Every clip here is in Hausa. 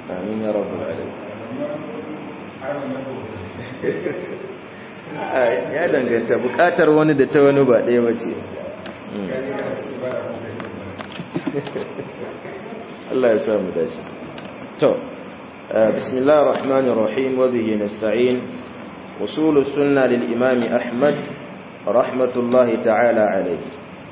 amin ya rabbul alamin ya danganta bukatar wani da ta wani ba ɗaya ba ce Allah ya samu dashi to bismillahir rahmanir rahim wa bihi nasta'in usul sunna lil imam ahmad rahmatullahi ta'ala alayhi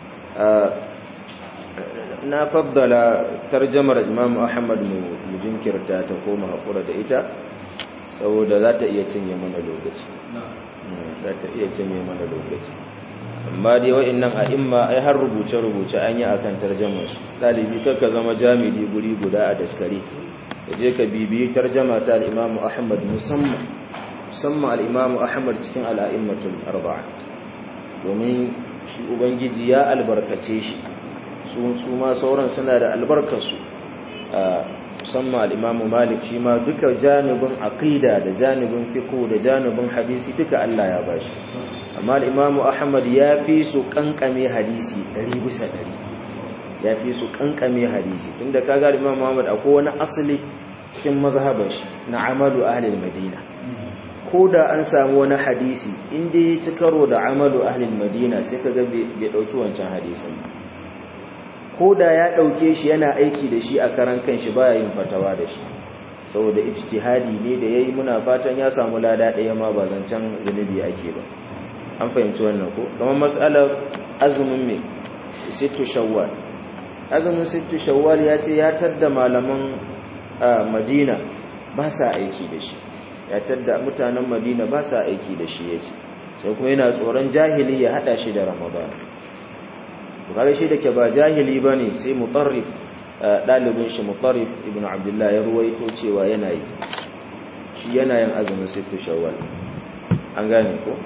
na faddala tarjamar imam ahmad mu jinkirta ta koma hakura da ita saboda za ta iya cinye mana lokaci za ta iya cinye mana lokaci amma dai wa'annan a'imma ai har rubuce-rubuce an yi akan tarjamar su dalibi kakka zama jami'i guri guda a daskare da je ka bibiyi tarjama ta al-imam ahmad musamman musamman al-imam ahmad cikin al-a'immatul arba'a domin shi ubangiji ya albarkace shi su ma sauran suna da albarkarsu musamman al'imamu malik shi ma duka janibin aqida da janibin fiqh da janibin hadisi duka Allah ya bashi amma al'imamu ahmad ya fi su kankame hadisi 100 bisa 100 ya fi su kankame hadisi tunda kaga al'imamu ahmad akwai wani asali cikin mazhabar shi na amalu ahli madina ko da an samu wani hadisi inda ya ci karo da amalu ahli madina sai kaga bai dauki wancan hadisin ko da ya ɗauke shi yana aiki da shi a karan kanshi baya yin fatawa da shi saboda ijtihadi ne da yayi muna fatan ya samu lada ɗaya ma ba zancen zunubi ake ba an fahimci wannan ko kamar mas'alar azumin me sittu shawwal azumin sittu shawwal ya ce ya tadda malaman Madina ba sa aiki da shi ya tadda mutanen Madina ba sa aiki da shi yace sai kuma yana tsoron jahili ya hada shi da Ramadan kaga shi da ke ba jahili ba ne sai mutarrif ɗalibin shi mutarrif ibn abdullah ya ruwaito cewa yana yi shi yana yin azumin sittu shawwal an gane ko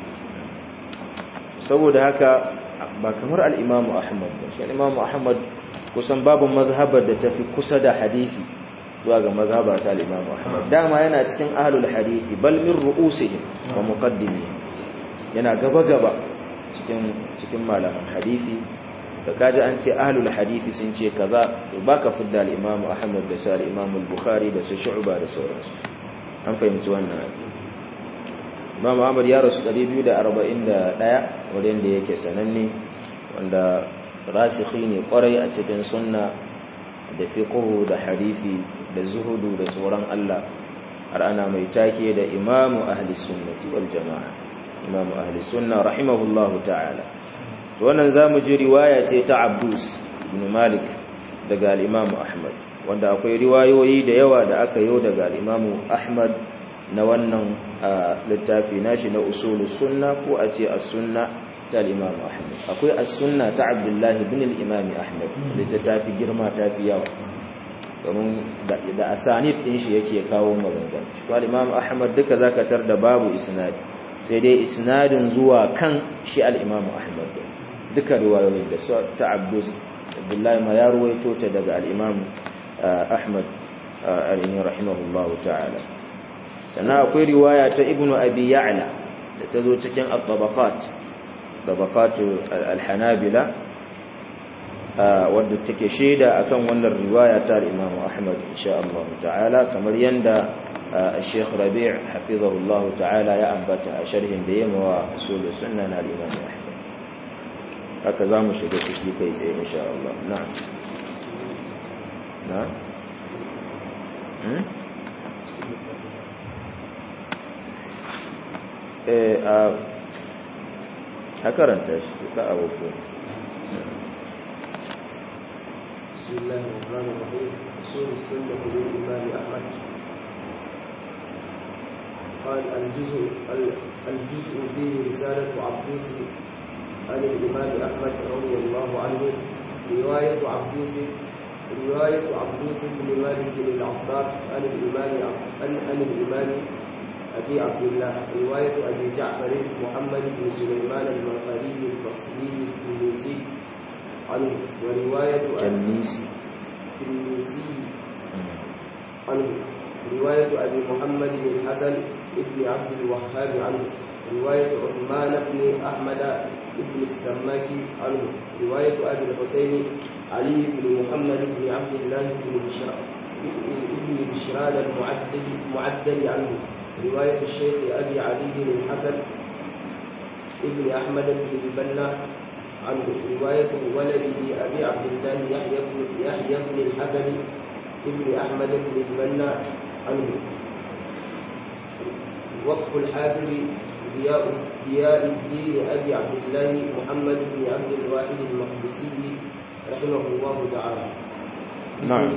saboda haka ba kamar al'imamu ahmad ba shi al'imamu ahmad kusan babu mazhabar da tafi kusa da hadithi zuwa ga mazhabar ta al'imamu ahmad dama yana cikin ahlul hadithi bal min ru'usihim wa muqaddimihim yana gaba-gaba cikin cikin malaman hadisi da kaji an ce ahlul hadisi sun ce kaza to baka fidda al-imam Ahmad da sai al-imam al-Bukhari da su Shu'ba da sauransu an fahimci wannan Imam Ahmad ya rasu 241 wurin da yake sananne wanda rasikhi ne kwarai a cikin sunna da fiqh da hadisi da zuhudu da tsoron Allah har ana mai take da imamu ahli sunnati wal jama'a imamu ahli sunna rahimahullahu ta'ala to wannan zamu ji riwaya ce ta Abdus ibn Malik daga al-Imam Ahmad wanda akwai riwayoyi da yawa da aka yi daga al-Imam Ahmad na wannan littafi nashi na usulus sunna ko a ce as-sunna ta al-Imam Ahmad akwai as-sunna ta Abdullah ibn al-Imam Ahmad littafi girma ta fi yawa domin da asanid din shi yake kawo maganganu shi al-Imam Ahmad duka zaka tar da babu isnadi sai dai isnadin zuwa kan shi al'imamu ahmad duka riwayoyin da ta abdus abdullahi ma ya ruwaito ta daga al'imamu ahmad al'ini rahimahullahu ta'ala sannan akwai riwaya ta ibnu abi ya'la da ta zo cikin al-tabaqat tabaqatu al-hanabila wadda take shaida akan wannan riwaya ta al-imamu ahmad insha Allah ta'ala kamar yanda الشيخ ربيع حفظه الله تعالى يا أنبت شرح ديم وأصول السنة الإمام أحمد هكذا مشهد في كيس إن شاء الله نعم نعم هكرنت لا أبوكم بسم الله الرحمن الرحيم أصول السنة للإمام أحمد قال الجزء الجزء فيه رسالة عبدوس عن الإمام أحمد رضي الله عنه رواية عبدوس رواية عبدوس بن مالك العطار عن الإمام عن عن الإمام أبي عبد الله رواية أبي جعفر محمد بن سليمان المنقري البصري التونسي عنه ورواية التنيسي التونسي عنه رواية أبي محمد بن حسن ابن عبد الوهاب عنه رواية عثمان بن أحمد بن السماكي عنه رواية أبي الحسين علي بن محمد بن عبد الله بن هشام ابن بشران المعدل معدل عنه رواية الشيخ أبي علي الحسن ابن أحمد بن البنا عنه رواية ولده أبي عبد الله يحيى بن يحيى بن الحسن ابن أحمد بن البنا عنه وقف الحافظ ضياء ضياء الدين أبي عبد الله محمد بن عبد الواحد المقدسي رحمه الله تعالى na'am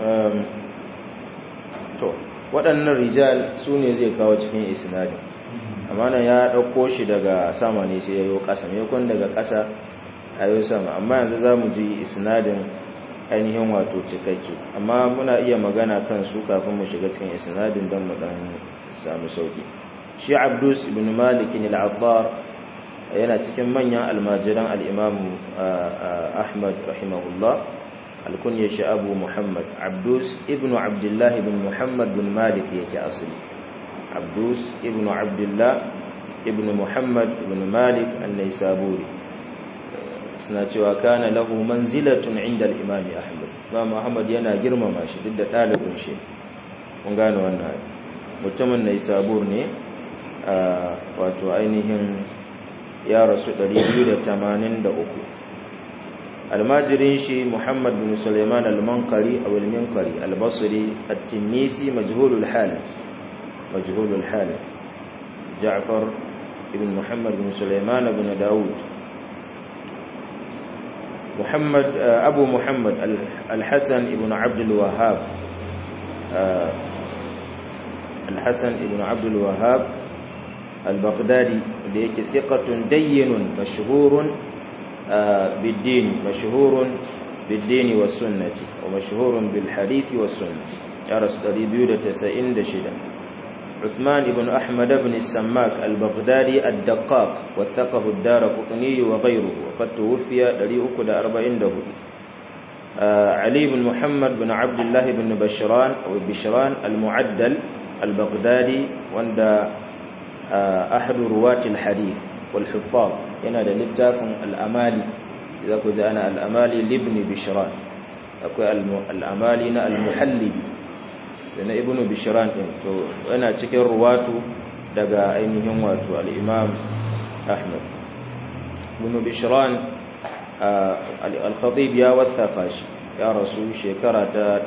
to waɗannan rijal su ne zai kawo cikin isnadin amma nan ya ɗauko shi daga sama ne sai ya yi ƙasa maimakon daga ƙasa a yi sama amma yanzu za mu ji isnadin ainihin wato cikakke amma muna iya magana kan su kafin mu shiga cikin isnadin don mu ɗan samu sauƙi shi abdus ibn malikin al'abbar yana cikin manyan almajiran al'imamu ahmad rahimahullah alkunyar shi abu muhammad abdus ibn abdullahi bin muhammad bin malik yake asali abdus ibn abdullah ibn muhammad bin malik annai saburi suna cewa kana lahu manzilatun inda al'imami ahmad ba muhammad yana girmama shi duk da ɗalibin shi kun gane wannan mutumin nai sabur ne wato ainihin ya rasu 283 almajirin shi muhammad bin suleiman al-mankari a wilminkari al-basri at-tinisi majhulul hal majhulul hal ja'far ibn muhammad bin suleiman ibn daud muhammad abu muhammad al-hasan ibn abd al-wahhab al-hasan ibn abd al-wahhab al-baghdadi da yake thiqatun dayyinun mashhurun بالدين مشهور بالدين والسنة ومشهور بالحديث والسنة أرس قريبيو تسعين دشدا عثمان بن أحمد بن السماك البغدادي الدقاق وثقه الدار قطني وغيره وقد توفي دريئك دا أربعين ده علي بن محمد بن عبد الله بن بشران أو بشران المعدل البغدادي وند أحد رواة الحديث والحفاظ yana da littafin al'amali za ku ji ana al'amali libni bishran akwai al'amali na al-muhallibi da na ibnu bishran ɗin to yana cikin ruwatu daga ainihin wato al'imam ahmad ibnu bishran al-khatib ya wasafa shi ya rasu shekara ta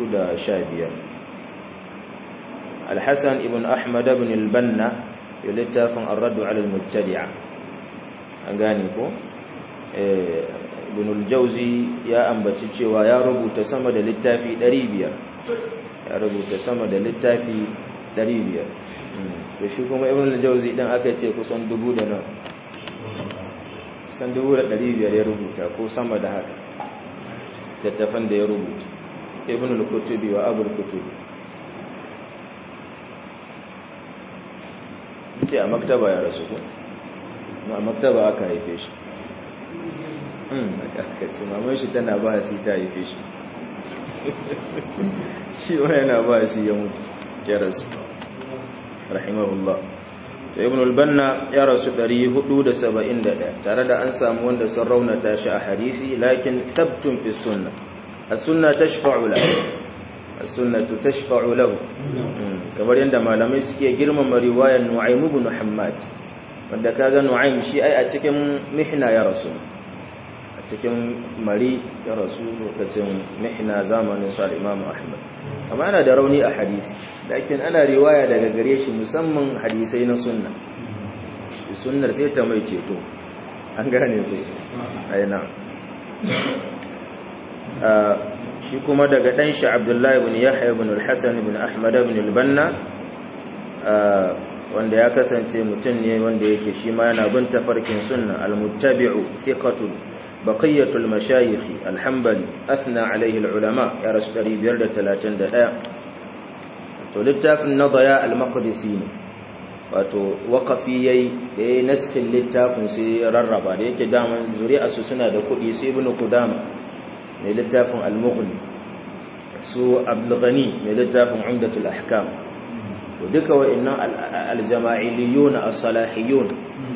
415 al-hassan ibn ahmad ibn al-banna ya littafin ar-raddu ala al-mubtadi'a an gane ko ibn al-jawzi ya ambaci cewa ya rubuta sama da littafi 500 ya rubuta sama da littafi 500 to shi kuma ibn al-jawzi din aka ce kusan dubu da nan kusan dubu da 500 ya rubuta ko sama da haka tattafan da ya rubuta ibn al-kutubi wa abul kutubi ce a maktaba ya rasu ko a maktaba aka haife shi aka ce mamar shi tana ba hasi ta haife shi shi wa yana ba hasi ya mutu ya rasu rahimahullah ta ibn al-banna ya rasu 471 tare da an samu wanda sun raunata shi a hadisi lakin tabtun fi sunna as-sunna tashfa'u lahu as-sunnatu tashfa'u lahu kamar yadda malamai suke girmama riwayar Nu'aym ibn Muhammad wanda kaga Nu'aym shi ai a cikin mihna ya rasu a cikin mari ya rasu lokacin mihna zamanin sa Imam Ahmad amma yana da rauni a hadisi lakin ana riwaya daga gare shi musamman hadisai na sunna sunnar sai ta mai ceto an gane ku ai na shi kuma daga ɗan shi abdullahi ibn yahya ibn al-hasan ibn ahmad ibn al-banna wanda ya kasance mutum ne wanda yake shi ma yana bin tafarkin sunna al-muttabi'u thiqatun baqiyatul mashayikh al-hanbali athna alayhi al-ulama ya rasu 531 to littafin nadaya al-maqdisi ne wato waqafi yayi da yayi naskin littafin sai rarraba da yake daman zuri'a su suna da kudi sai ibn qudama mai littafin al-mughni su abdulghani mai littafin umdatul ahkam to duka wa'annan al-jama'iliyun as-salahiyun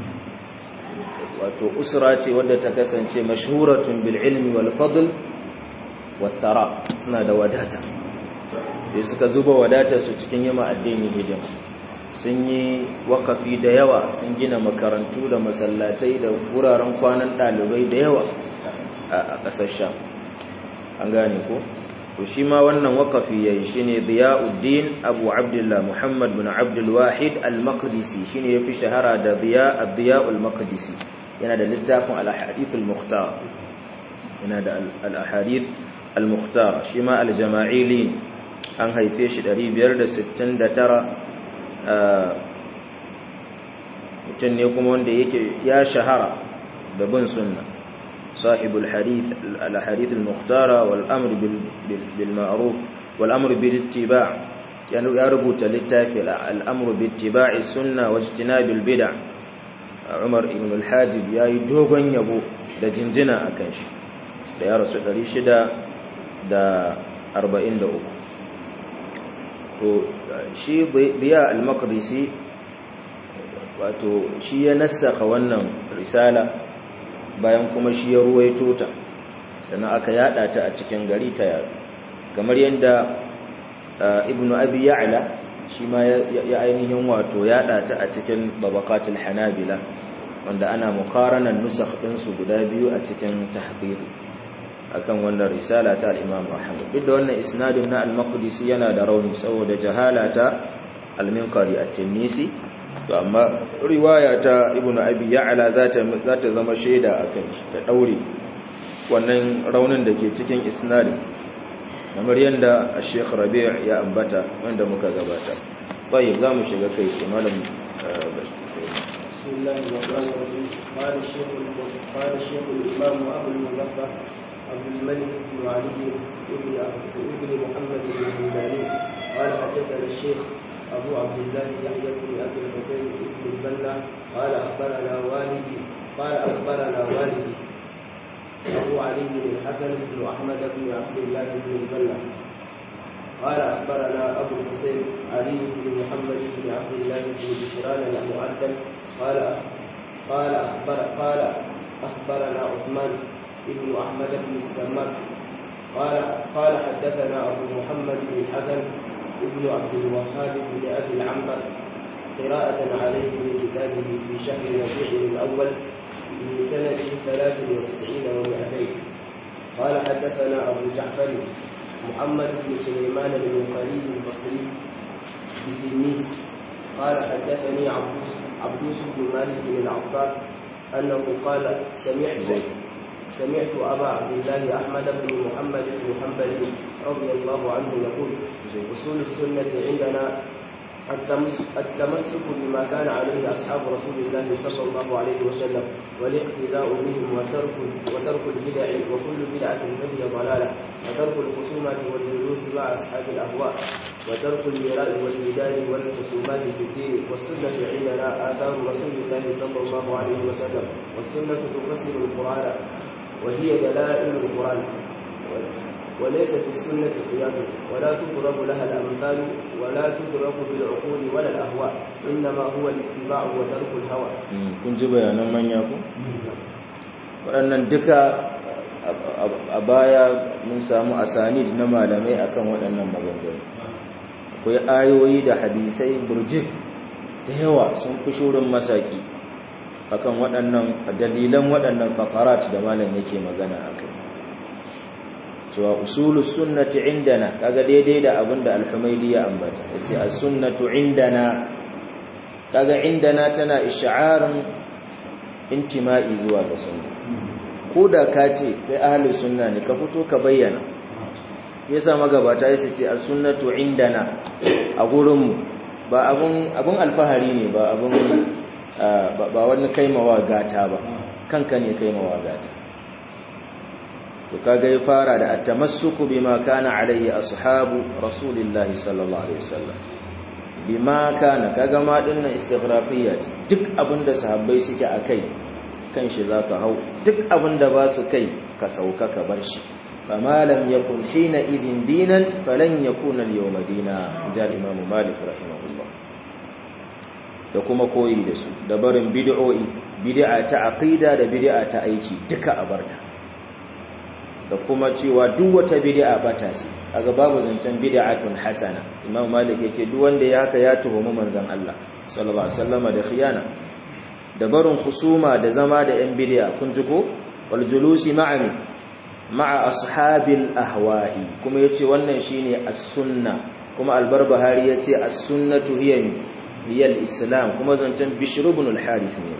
wato usra ce wadda ta kasance mashhuratun bil ilmi wal fadl wath thara suna da wadata da suka zuba wadatarsu cikin yima addini hidima sun yi wakafi da yawa sun gina makarantu da masallatai da wuraren kwanan ɗalibai da yawa a ƙasar sham an gane ko to shi ma wannan wakafi ya yi shi ne ziya'uddin abu abdullah muhammad bin abdulwahid al-maqdisi shi ne ya fi shahara da ziya'ul maqdisi yana da littafin al-ahadith al-mukhtar yana da al-ahadith al-mukhtar shi ma al-jama'ili an haife shi 569 mutum ne kuma wanda yake ya shahara da bin sunna صاحب الحديث الحديث المختارة والأمر بالمعروف والأمر بالاتباع يعني يربط للتافل الأمر باتباع السنة واجتناب البدع عمر بن الحاجب يا يدوغن يبو da jinjina akan shi da ya rasu 643 to shi biya al-maqdisi wato shi ya nassaka wannan risala bayan kuma shi ya ruwaito ta sannan aka yada ta a cikin gari ta yaro kamar yadda ibnu abi ya'la shi ma ya ainihin wato yada ta a cikin babakatul hanabila wanda ana mukaranan nusakh din su guda biyu a cikin tahqiqi akan wannan risala ta al-imam Ahmad duk da wannan isnadin na al-Maqdisi yana da rauni saboda jahala ta al-Minqari at-Tinisi to amma riwaya ta ibnu abi ya'la zata zata zama shaida akan shi da daure wannan raunin da ke cikin isnadin kamar yanda Sheikh Rabi' ya ambata wanda muka gabata tayyib zamu shiga kai sai malam بسم الله الرحمن الرحيم قال الشيخ قال الشيخ الامام ابو المظفر عبد الملك بن علي بن ابن محمد بن الهلالي قال حدثنا الشيخ أبو عبد الله يحيى بن أبي الحسين بن البنا قال أخبرنا والدي قال أخبرنا والدي أبو علي بن الحسن بن أحمد بن عبد الله بن البنا قال أخبرنا أبو الحسين علي بن محمد بن عبد الله بن بشران المؤدب قال قال أخبر قال أخبرنا عثمان بن أحمد بن السماك قال قال حدثنا أبو محمد بن الحسن ابن عبد الوهاب بن ابي العنبر قراءة عليه من كتابه في شهر ربيع الاول من سنة ثلاث وتسعين ومائتين قال حدثنا ابو جعفر محمد بن سليمان بن خليل البصري بتلميذ قال حدثني عبدوس عبدوس بن مالك بن العطار انه قال سمعت سمعت أبا عبد الله أحمد بن محمد بن حنبل رضي الله عنه يقول أصول السنة عندنا التمسك بما كان عليه أصحاب رسول الله صلى الله عليه وسلم والاقتداء بهم وترك وترك البدع وكل بدعة فهي ضلالة وترك الخصومات والجلوس مع أصحاب الأهواء وترك المراء والجدال والخصومات في الدين والسنة عندنا آثار رسول الله صلى الله عليه وسلم والسنة تفسر القرآن وهي دلائل القرآن وليس في السنة قياس ولا تضرب لها الأمثال ولا تدرك بالعقول ولا الأهواء إنما هو الاتباع وترك الهوى kun ji bayanan manya ku waɗannan duka a baya mun samu asanid na malamai akan waɗannan maganganu akwai ayoyi da hadisai burjik da yawa sun fi shurin masaki akan waɗannan dalilan waɗannan faqarat da malam yake magana akai cewa usulus sunnati indana kaga daidai da abinda al-Humaydi ya ambata yace as-sunnatu indana kaga indana tana ish'arin intima'i zuwa ga sunna koda ka ce kai ahli sunna ne ka fito ka bayyana yasa magabata yasa ce as-sunnatu indana a gurin mu ba abun abun alfahari ne ba abun ba wani kaimawa gata ba kanka ne kaimawa gata to kaga ya fara da at-tamassuku bima kana alayhi ashabu rasulillahi sallallahu alaihi wasallam bima kana kaga ma dinnan istighrafiyya duk abinda sahabbai suke akai kan shi zaka hau duk abinda ba su kai ka sauka ka bar shi fama lam yakun hina idin dinan falan yakuna al-yawma dina jal imam malik rahimahullah da kuma koyi da su da barin bid'o'i bid'a ta aqida da bid'a ta aiki duka a barta da kuma cewa duk wata bid'a bata ce kaga babu zancen bid'atun hasana imam malik yace duk wanda ya haka ya tuhumi manzon Allah sallallahu alaihi wasallam da khiyana da barin husuma da zama da yan bid'a kun ji ko wal julusi ma'a ma'a ashabil ahwa'i kuma yace wannan shine as-sunna kuma al-barbahari yace as-sunnatu hiya hiya al-islam kuma zancen bishr ibn al-harith ne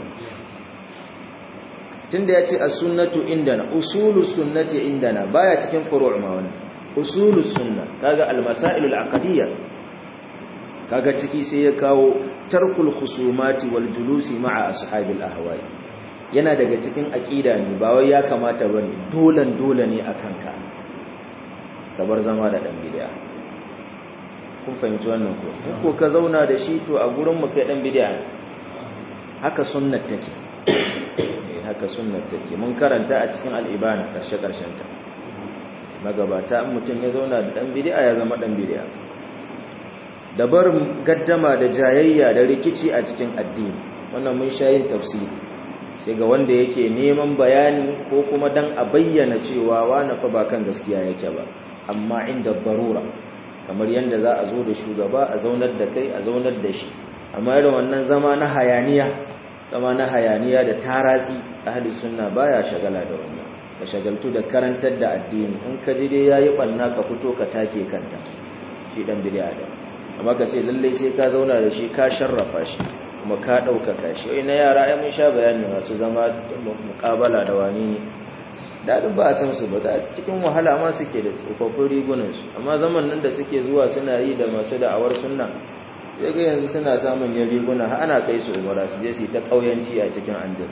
tunda yace as-sunnatu indana usulus sunnati indana baya cikin furu' ma wannan usulus sunna kaga al-masail al-aqdiyya kaga ciki sai ya kawo tarkul khusumati wal julusi ma'a ashabil ahwa'i yana daga cikin aqida ne ba wai ya kamata bane dolan dole ne akan ka kabar zama da dan bid'a kun fahimci wannan ko ko ka zauna da shi to a gurin mu kai dan bid'a haka sunnat take haka sunnat take mun karanta a cikin al-ibana karshe karshen ta magabata in mutum ya zauna da dan bid'a ya zama dan bid'a da barin gaddama da jayayya da rikici a cikin addini wannan mun sha yin tafsiri sai ga wanda yake neman bayani ko kuma dan a bayyana cewa wani fa ba kan gaskiya yake ba amma inda barura kamar yadda za a zo da shugaba a zaunar da kai a zaunar da shi amma irin wannan zama na hayaniya zama na hayaniya da taratsi ahli sunna baya shagala da wannan ka shagaltu da karantar da addini in ka ji dai yayi banna ka fito ka take kanta shi dan bid'a da amma ka ce lalle sai ka zauna da shi ka sharrafa shi kuma ka ɗaukaka shi wai na yara ai mun sha bayani masu zama muƙabala da wani ne daɗin ba a san su ba da cikin wahala ma suke da tsofaffin rigunansu amma zaman nan da suke zuwa suna yi da masu da'awar sunna sai ga yanzu suna samun yin riguna har ana kai su umara su je su ta ƙauyanci a cikin andin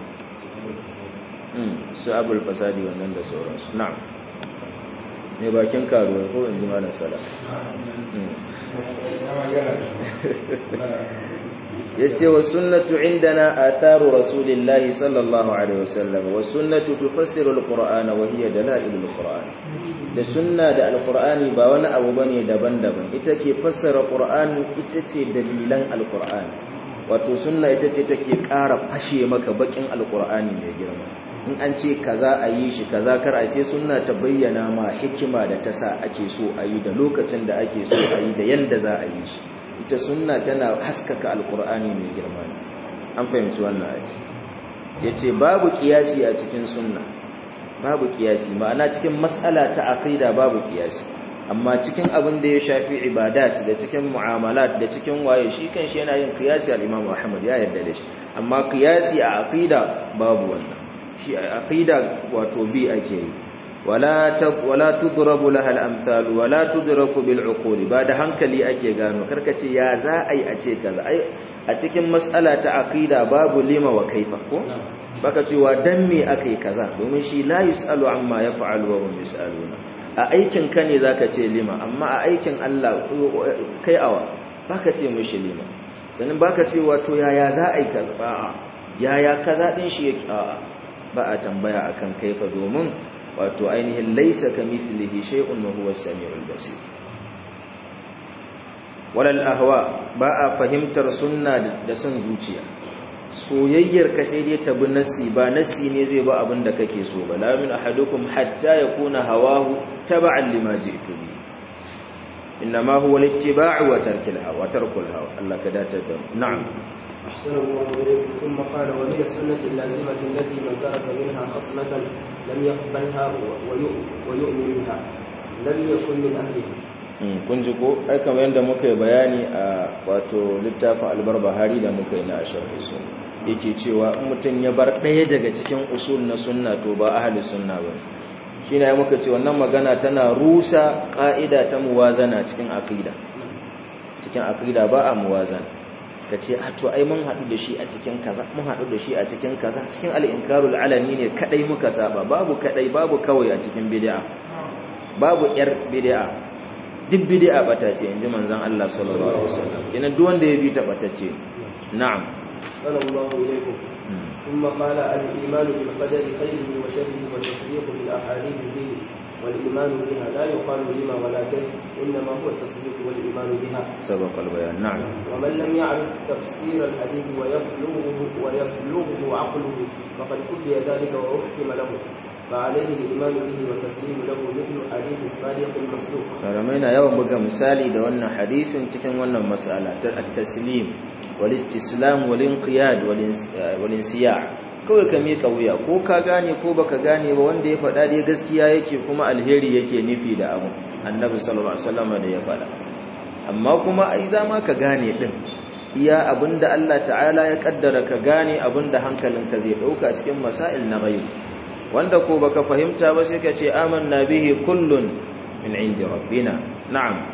su abul fasadi wannan da sauransu na'am ne bakin karuwa ko in ji malam sala yace wa sunnatu indana atharu rasulillahi sallallahu alaihi wasallam wa sunnatu tufassiru alqur'ana wa hiya dalailul qur'an da sunna da alqur'ani ba wani abu bane daban-daban ita ke fassara qur'ani ita ce dalilan alqur'ani wato sunna ita ce take ƙara fashe maka bakin alqur'ani mai girma in an ce kaza a yi shi kaza kar a sai sunna ta bayyana ma hikima da ta sa ake so a yi da lokacin da ake so a yi da yanda za a yi shi ita sunna tana haskaka alkur'ani mai girma ne an fahimci wannan ayi yace babu kiyasi a cikin sunna babu kiyasi ma'ana cikin mas'ala ta aqida babu kiyasi amma cikin abin da ya shafi ibadat da cikin mu'amalat da cikin waye shi kanshi yana yin kiyasi al-Imam Ahmad ya yarda da shi amma kiyasi a aqida babu wannan shi a aqida wato bi ake yi wala wala tudrabu laha al-amthal wala tudraku bil uquli ba da hankali ake gano karkace ya za ai a ce kaza ai a cikin mas'ala ta aqida babu lima wa kaifa ko baka cewa dan me akai kaza domin shi la yusalu amma yaf'alu wa hum yusaluna a aikin ka ne zaka ce lima amma a aikin Allah kai awa baka ce mishi lima sannan baka ce wato yaya za ai kaza a'a yaya kaza din shi yake a'a ba a tambaya akan kaifa domin wato ainihin laisa ka mithlihi shay'un wa huwa as-sami'ul basir walal ahwa ba a fahimtar sunna da son zuciya soyayyar ka sai dai ta bi nasi ba nasi ne zai ba abin da kake so ba la min ahadukum hatta yakuna hawahu tab'an lima ji'tu bi inma huwa al-ittiba'u wa tarkul hawa tarkul hawa Allah ka dace da na'am أحسن الله إليكم ثم قال وهي السنة اللازمة التي من ترك منها خصلة لم يقبلها ويؤمن بها لم يكن من أهلها kun ji ko ai kamar yadda muka yi bayani a wato littafin albarbahari da muka yi na asharhi sun yake cewa in mutum ya bar ɗaya daga cikin usul na sunna to ba ahli sunna ba shi ne muka ce wannan magana tana rusa ƙa'ida ta muwazana cikin aqida cikin aqida ba a muwazana ka ce a to ai mun haɗu da shi a cikin kaza mun haɗu da shi a cikin kaza cikin al'inkarul alani ne kadai muka saba babu kadai babu kawai a cikin bid'a babu yar bid'a duk bid'a bata ce inji manzon Allah sallallahu alaihi wasallam kenan duk wanda ya bi ta bata ce na'am sallallahu alaikum ثم قال الإيمان بالقدر خيره وشره والتصديق بالأحاديث به والإيمان بها لا يقال لما ولا كيف إنما هو التصديق والإيمان بها سبق البيان نعم ومن لم يعرف تفسير الحديث ويبلغه ويبلغه عقله فقد كفي ذلك وأحكم له فعليه الإيمان به والتسليم له مثل حديث الصادق المصدوق malamai na yawan buga misali da wannan hadisin cikin wannan mas'ala ta at-taslim wal istislam wal inqiyad wal insiya' kawai ka mika wuya ko ka gane ko baka gane ba wanda ya faɗa dai gaskiya yake kuma alheri yake nufi da abu annabi sallallahu alaihi wasallam da ya faɗa amma kuma ai zama ka gane din iya abinda Allah ta'ala ya kaddara ka gane abinda hankalinka zai dauka cikin masail na ghaib wanda ko baka fahimta ba sai ka ce amanna bihi kullun min indi rabbina na'am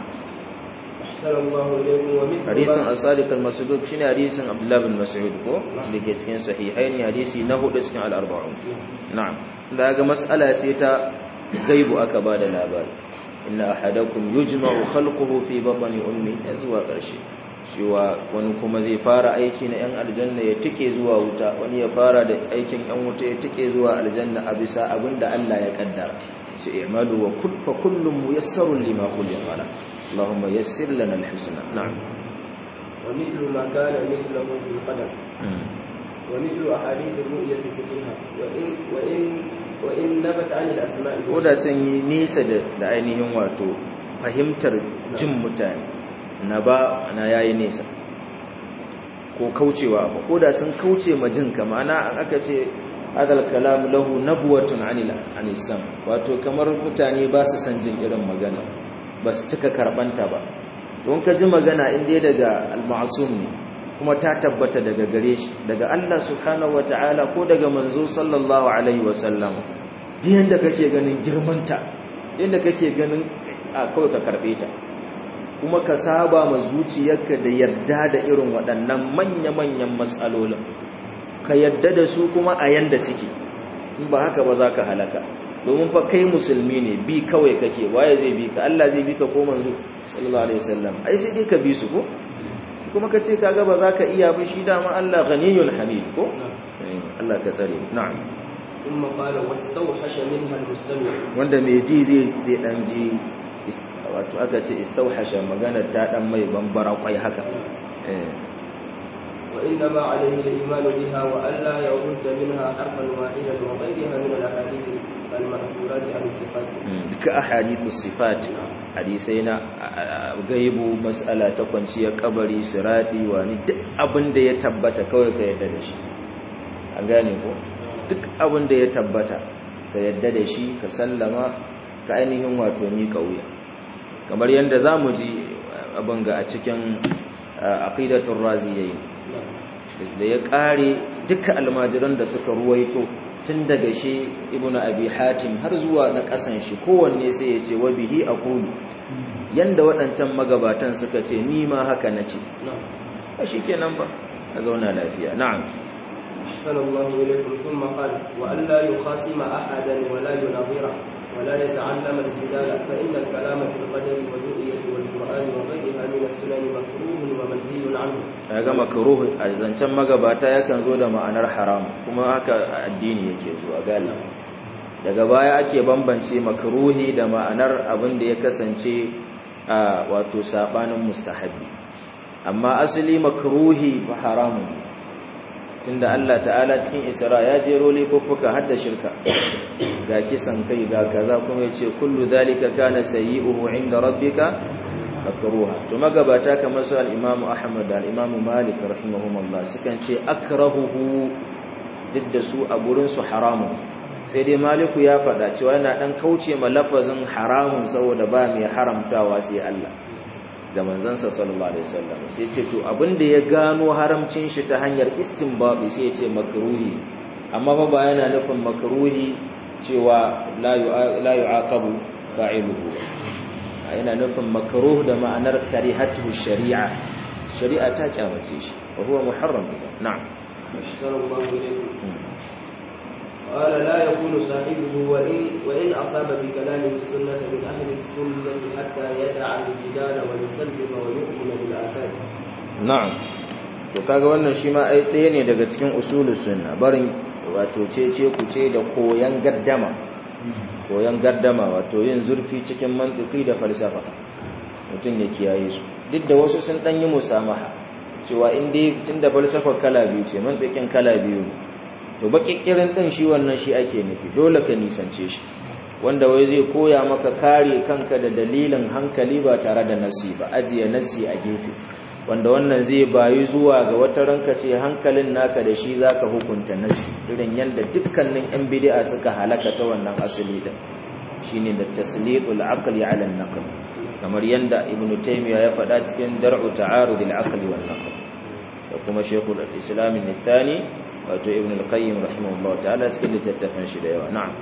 hadisin as-sadiq al-masduq shine hadisin Abdullah bin Mas'ud ko dake cikin sahihain hadisi na hudu cikin al-arba'un na'am daga mas'ala ce ta gaibu aka bada labari inna ahadakum yujma'u khalquhu fi batni ummi zuwa karshe cewa wani kuma zai fara aiki na yan aljanna ya tike zuwa wuta wani ya fara da aikin yan wuta ya tike zuwa aljanna a bisa abinda Allah ya kaddara shi i'malu wa kull fa kullum muyassarun lima khuliqa lahu اللهم يسر لنا الحسنى نعم ومثل ما كان مثله في القدر ومثل أحاديث الرؤية كلها وإن وإن وإن نبت عن الأسماء koda sun yi nisa da ainihin wato fahimtar jin mutane na ba na yayi nisa ko kaucewa ba koda sun kauce ma jin ka ma'ana an aka ce hadal kalam lahu nabwatun anil anisam wato kamar mutane ba su san jin irin magana ba su cika karbanta ba don ka ji magana inda daga al-ma'sum ne kuma ta tabbata daga gare shi daga Allah subhanahu wata'ala ko daga manzo sallallahu alaihi wasallam yanda kake ganin girmanta yanda kake ganin a kawai ka karbe ta kuma ka saba ma zuciyarka da yarda da irin waɗannan manya-manyan matsalolin ka yarda da su kuma a yanda suke in ba haka ba za ka halaka domin fa kai musulmi ne bi kawai kake waye zai bi ka Allah zai bi ka ko manzo sallallahu alaihi wasallam ai sai dai ka bi su ko kuma kace kaga ba za ka iya ba shi dama Allah ghaniyul hamid ko Allah ka tsare na'am thumma qala wastawhasha minha almustami' wanda mai ji zai zai dan ji wato aka ce istawhasha magana ta dan mai bambara kwai haka eh وإنما عليه الإيمان بها وألا يرد منها حرفا واحدا وغيرها من الأحاديث المأثورات عن الصفات duka ahadithu sifat hadisai na gaibu mas'ala ta kwanciyar kabari sirati wani duk abin da ya tabbata kawai ka yadda da shi an gane ko duk abin da ya tabbata ka yadda da shi ka sallama ka ainihin wato mika wuya kamar yadda zamu ji abin ga a cikin aqidatul raziyayn da ya kare duka almajiran da suka ruwaito tun daga shi ibnu abi hatim har zuwa na kasan shi kowanne sai ya ce wa bihi aqulu yanda waɗancan magabatan suka ce ni ma haka nace a shikenan ba a zauna lafiya na'am أحسن الله إليكم ثم قال وأن لا يخاصم أحدا ولا يناظره ولا يتعلم الجدال فإن الكلام في القدر والرؤية والقرآن وغيرها من السنن مكروه ومنهي عنه kaga makruh a zancen magabata yakan zo da ma'anar haram kuma haka addini yake zuwa gali daga baya ake bambance makruhi da ma'anar abin da ya kasance a wato sabanin mustahabi amma asali makruhi fa haramun tunda Allah ta'ala cikin Isra ya jero laifuka har da shirka ga kisan kai ga kaza kuma yace kullu zalika kana sayyi'uhu 'inda rabbika makruha to magabata kamar su al-Imam Ahmad da al-Imam Malik rahimahumullah sukan ce akrahuhu duk da su a gurin su haramun sai dai Maliku ya faɗa cewa yana dan kauce ma lafazin haramun saboda ba mai haramtawa sai Allah da manzansa sallallahu alaihi wasallam sai ce to abinda ya gano haramcin shi ta hanyar istinbabi sai ya ce makruhi amma fa ba yana nufin makruhi cewa la yu'aqabu fa'iluhu yana nufin makruh da ma'anar karihatu shari'a shari'a ta kyamace shi wa huwa muharram na'am أحسن الله إليكم قال لا يكون صاحبه وإن, وإن أصاب بكلامه السنة من أهل السنة حتى يدع الجدال ويسلم ويؤمن بالآثار na'am to kaga wannan shi ma ai ɗaya ne daga cikin usulus sunna barin wato cece ku ce da koyan gaddama koyan gaddama wato yin zurfi cikin mantiki da falsafa mutum ya kiyaye su duk da wasu sun dan yi musamaha cewa in dai tunda falsafar kala biyu ce mantikin kala biyu to baƙiƙirin ɗin shi wannan shi ake nufi dole ka nisance shi wanda wai zai koya maka kare kanka da dalilin hankali ba tare da nasi ba ajiye nasi a gefe wanda wannan zai bayi zuwa ga wata ranka ce hankalin naka da shi zaka hukunta nasi irin yadda dukkanin yan bid'a suka halaka ta wannan asali din shine da tasliqul aqli ala an-naql kamar yanda ibn taymiya ya faɗa cikin dar'u ta'arud al-aqli wan naql da kuma shaykhul islam al-thani wato ibn al-qayyim rahimahullah ta'ala cikin littattafan shi da yawa na'am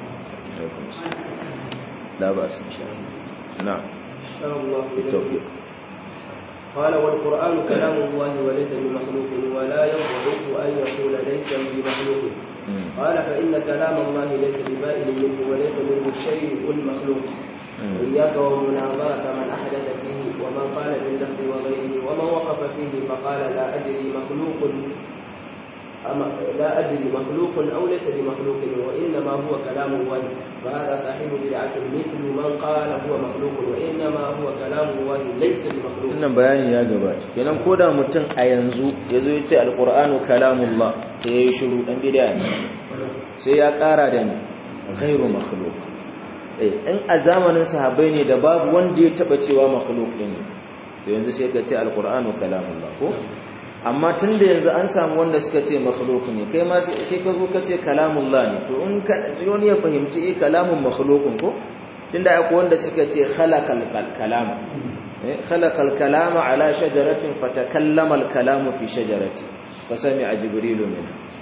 la ba su insha na'am بالتوفيق قال والقرآن كلام الله وليس بمخلوق ولا يضعف أن يقول ليس بمخلوق قال فإن كلام الله ليس ببائن منه وليس منه شيء مخلوق إياك ومناظرة من أحدث فيه ومن قال باللفظ وغيره ومن وقف فيه فقال لا أدري مخلوق أما لا أدري مخلوق أو ليس بمخلوق وإنما هو كلام الله فهذا صاحب بدعة مثل من قال هو مخلوق وإنما هو كلام الله ليس بمخلوق wannan bayani ya gabata kenan koda mutum a yanzu yazo yace alqur'anu kalamullah sai yayi shiru dan bid'a ne sai ya kara da ni ghairu makhluq eh in a zamanin sahabbai ne da babu wanda ya taba cewa makhluq ne to yanzu sai ka ce alqur'anu kalamullah ko amma tun da yanzu an samu wanda suka ce makhluk ne kai ma sai ka zo ka ce kalamullah ne to in ka wani ya fahimci eh kalamun makhlukun ko tunda akwai wanda suka ce khalaqal kalama eh khalaqal kalama ala shajaratin fatakallama al kalamu fi shajarati fasami'a jibrilu min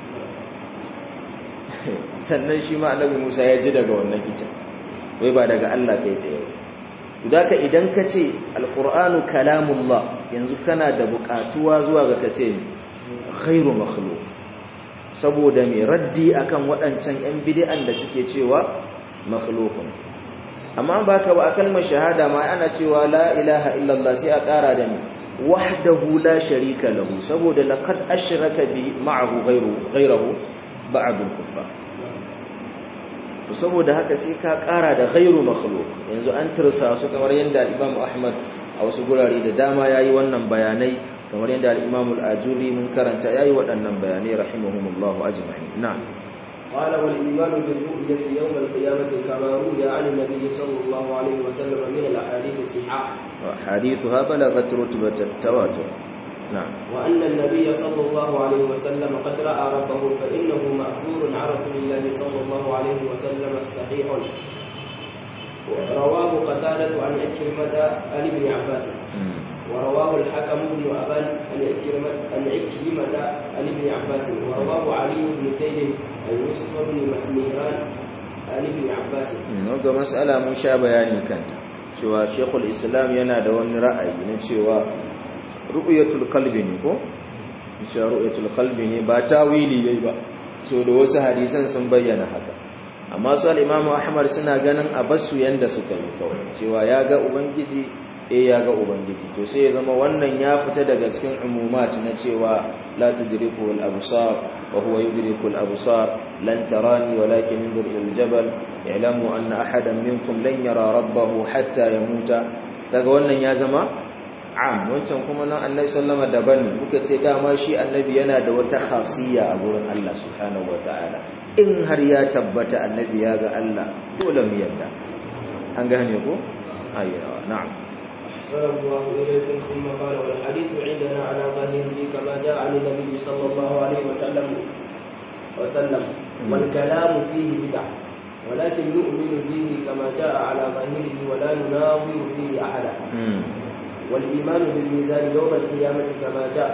sannan shi ma annabi Musa ya ji daga wannan icen wai ba daga Allah kai tsaye ba ka idan ka ce alƙur'anu kalamullah yanzu kana da buƙatuwa zuwa ga ka ce khairu makhluk saboda mai raddi akan waɗancan 'yan bidi'an da suke cewa makhlukun amma ba ka ba a kalmar shahada ma ana cewa la ilaha illallah sai a ƙara da ni wahdahu la sharika lahu saboda laqad ashraka bi ma'ahu ghayru ghayruhu ba'd al-kuffar to saboda haka sai ka kara da ghairu makhluq yanzu an tursa su kamar yanda Imam Ahmad a wasu gurare da dama yayi wannan bayanai kamar yanda al-Imam al-Ajuri mun karanta yayi waɗannan bayanai rahimahumullahu ajma'in na'am قال والإيمان بالرؤية يوم القيامة كما روي عن النبي صلى الله عليه وسلم من الأحاديث الصحاح حديثها بلغت رتبة التواتر نعم وأن النبي صلى الله عليه وسلم قد رأى ربه فإنه مأثور عن رسول الله صلى الله عليه وسلم صحيح رواه قتادة عن عكرمة عن ابن عباس ورواه الحكم بن أبان عن عكرمة عن عكرمة عن ابن عباس ورواه علي بن زيد عن يوسف بن مهران عن ابن عباس. Ga mas'ala mun sha bayani kanta cewa Sheikhul Islam yana da wani ra'ayi na cewa ru'yatul qalbi ne ko cewa ru'yatul qalbi ne ba tawili bai ba so da wasu hadisan sun bayyana haka amma su al-Imam Ahmad suna ganin a basu yanda suka yi kawai cewa ya ga ubangiji eh ya ga ubangiji to sai ya zama wannan ya fita daga cikin umumat na cewa la tudriku al-absar wa huwa yudriku al-absar lan tarani walakin indur ila al-jabal i'lamu anna ahadan minkum lan yara rabbahu hatta yamuta daga wannan ya zama am wancan kuma nan annabi sallama daban ne muka ce dama shi annabi yana da wata khasiyya a gurin Allah subhanahu wataala in har ya tabbata annabi ya ga Allah dole mu yarda an gane ko ayyawa na'am صلى الله إليكم ثم قال والحديث عندنا على ظاهره كما جاء عن النبي صلى الله عليه وسلم وسلم والكلام فيه بدعة ولكن نؤمن به كما جاء على ظاهره ولا نناظر فيه أحدا والإيمان بالميزان يوم القيامة كما جاء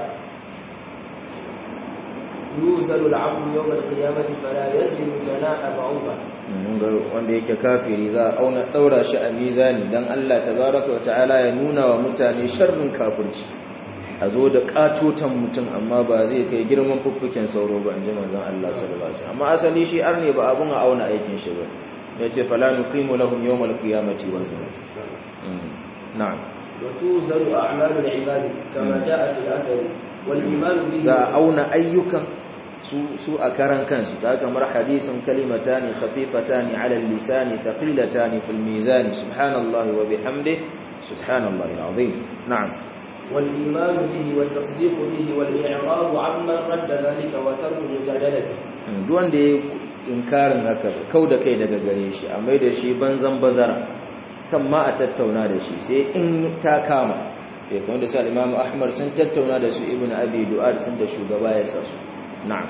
يوزن العبد يوم القيامة فلا يزن جناح بعوضة wanda yake kafiri za a auna daura shi a mizani dan Allah tabaraka ta'ala ya nuna wa mutane sharrin kafirci a zo da katotan mutum amma ba zai kai girman fuffuken sauro ba inji manzon Allah sallallahu alaihi wasallam amma asali shi arne ba abun a auna aikin shi ba yace fala nuqimu lahum yawmal qiyamati wazna na'am وتوزن أعمال العباد كما جاء في الأثر والإيمان به za a auna ayyukan su a karan kansu ta kamar hadisin kalimatani khafifatani ala lisani thaqilatani fil mizan subhanallahi wa bihamdi subhanallahi alazim na'am والإيمان به والتصديق به والإعراض عمن رد ذلك وترك مجادلته duk wanda ya inkarin haka kau da kai daga gare shi a mai da shi banzan bazara kan ma a tattauna da shi sai in ta kama ya kamar da sa imamu ahmad sun tattauna da su ibn abi du'ad sun da shugaba ya sa su na'am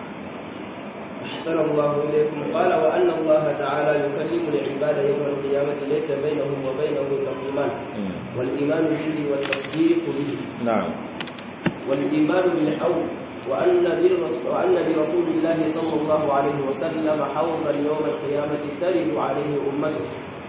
أحسن الله إليكم قال وأن الله تعالى يكلم العباد يوم القيامة ليس بينهم وبينه ترجمان والإيمان به والتصديق به na'am والإيمان بالحوض وأن للرسول, وأن لرسول الله صلى الله عليه وسلم حوضا يوم القيامة ترد عليه أمته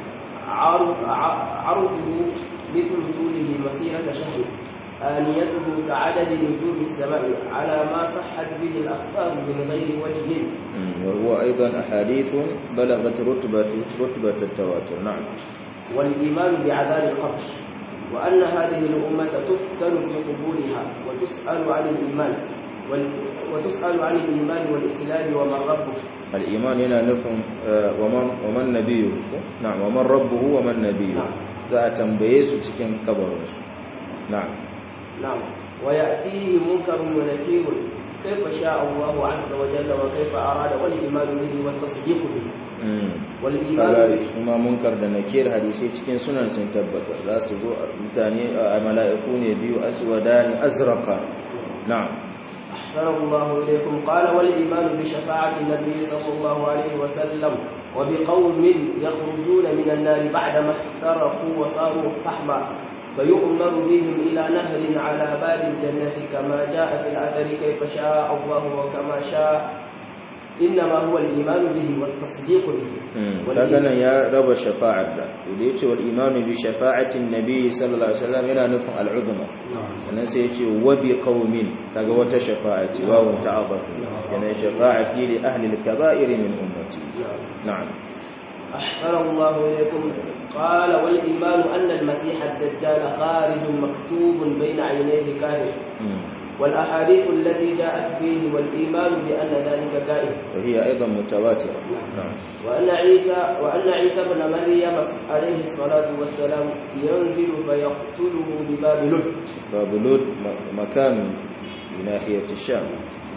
عرض عرضه مثل طوله مسيرة شهر آنيته كعدد نجوم السماء على ما صحت به الأخبار من غير وجه وهو أيضا أحاديث بلغت رتبة رتبة التواتر نعم والإيمان بعذاب القبر وأن هذه الأمة تفتن في قبورها وتسأل عن الإيمان وال... وتسأل عن الإيمان والإسلام ومن ربه الإيمان هنا نفهم ومن ومن نبيه نعم ومن ربه ومن نبيه نعم. za a tambaye su cikin kabarinsu na'am نعم ويأتيه منكر ونكير كيف شاء الله عز وجل وكيف أراد والإيمان به والتصديق به والإيمان kaga به kuma munkar da nakir hadisi cikin sunan sun tabbata za su zo a mutane a mala'iku ne biyu aswadani azraqa na'am أحسن الله إليكم قال والإيمان بشفاعة النبي صلى الله عليه وسلم وبقوم يخرجون من النار بعدما احترقوا وصاروا فحما فيؤمر بهم إلى نهر على باب الجنة كما جاء في الأثر كيف شاء الله وكما شاء إنما هو الإيمان به والتصديق به kaga nan ya raba shafa'ar da da yace wal imanu bi shafa'atin nabi sallallahu alaihi wasallam yana nufin al'uzma sannan sai yace wa bi qaumin kaga wata shafa'a ce wawun ta'abbaf yana shafa'ati li ahli al-kaba'ir min ummati na'am أحسن الله إليكم قال والإيمان أن المسيح الدجال خارج مكتوب بين عينيه كاهن والأحاديث التي جاءت فيه والإيمان بأن ذلك كائن وهي ايضا متواتره نعم وأن عيسى وأن عيسى بن مريم عليه الصلاة والسلام ينزل فيقتله بباب لد باب لود م- مكان بناحيه الشام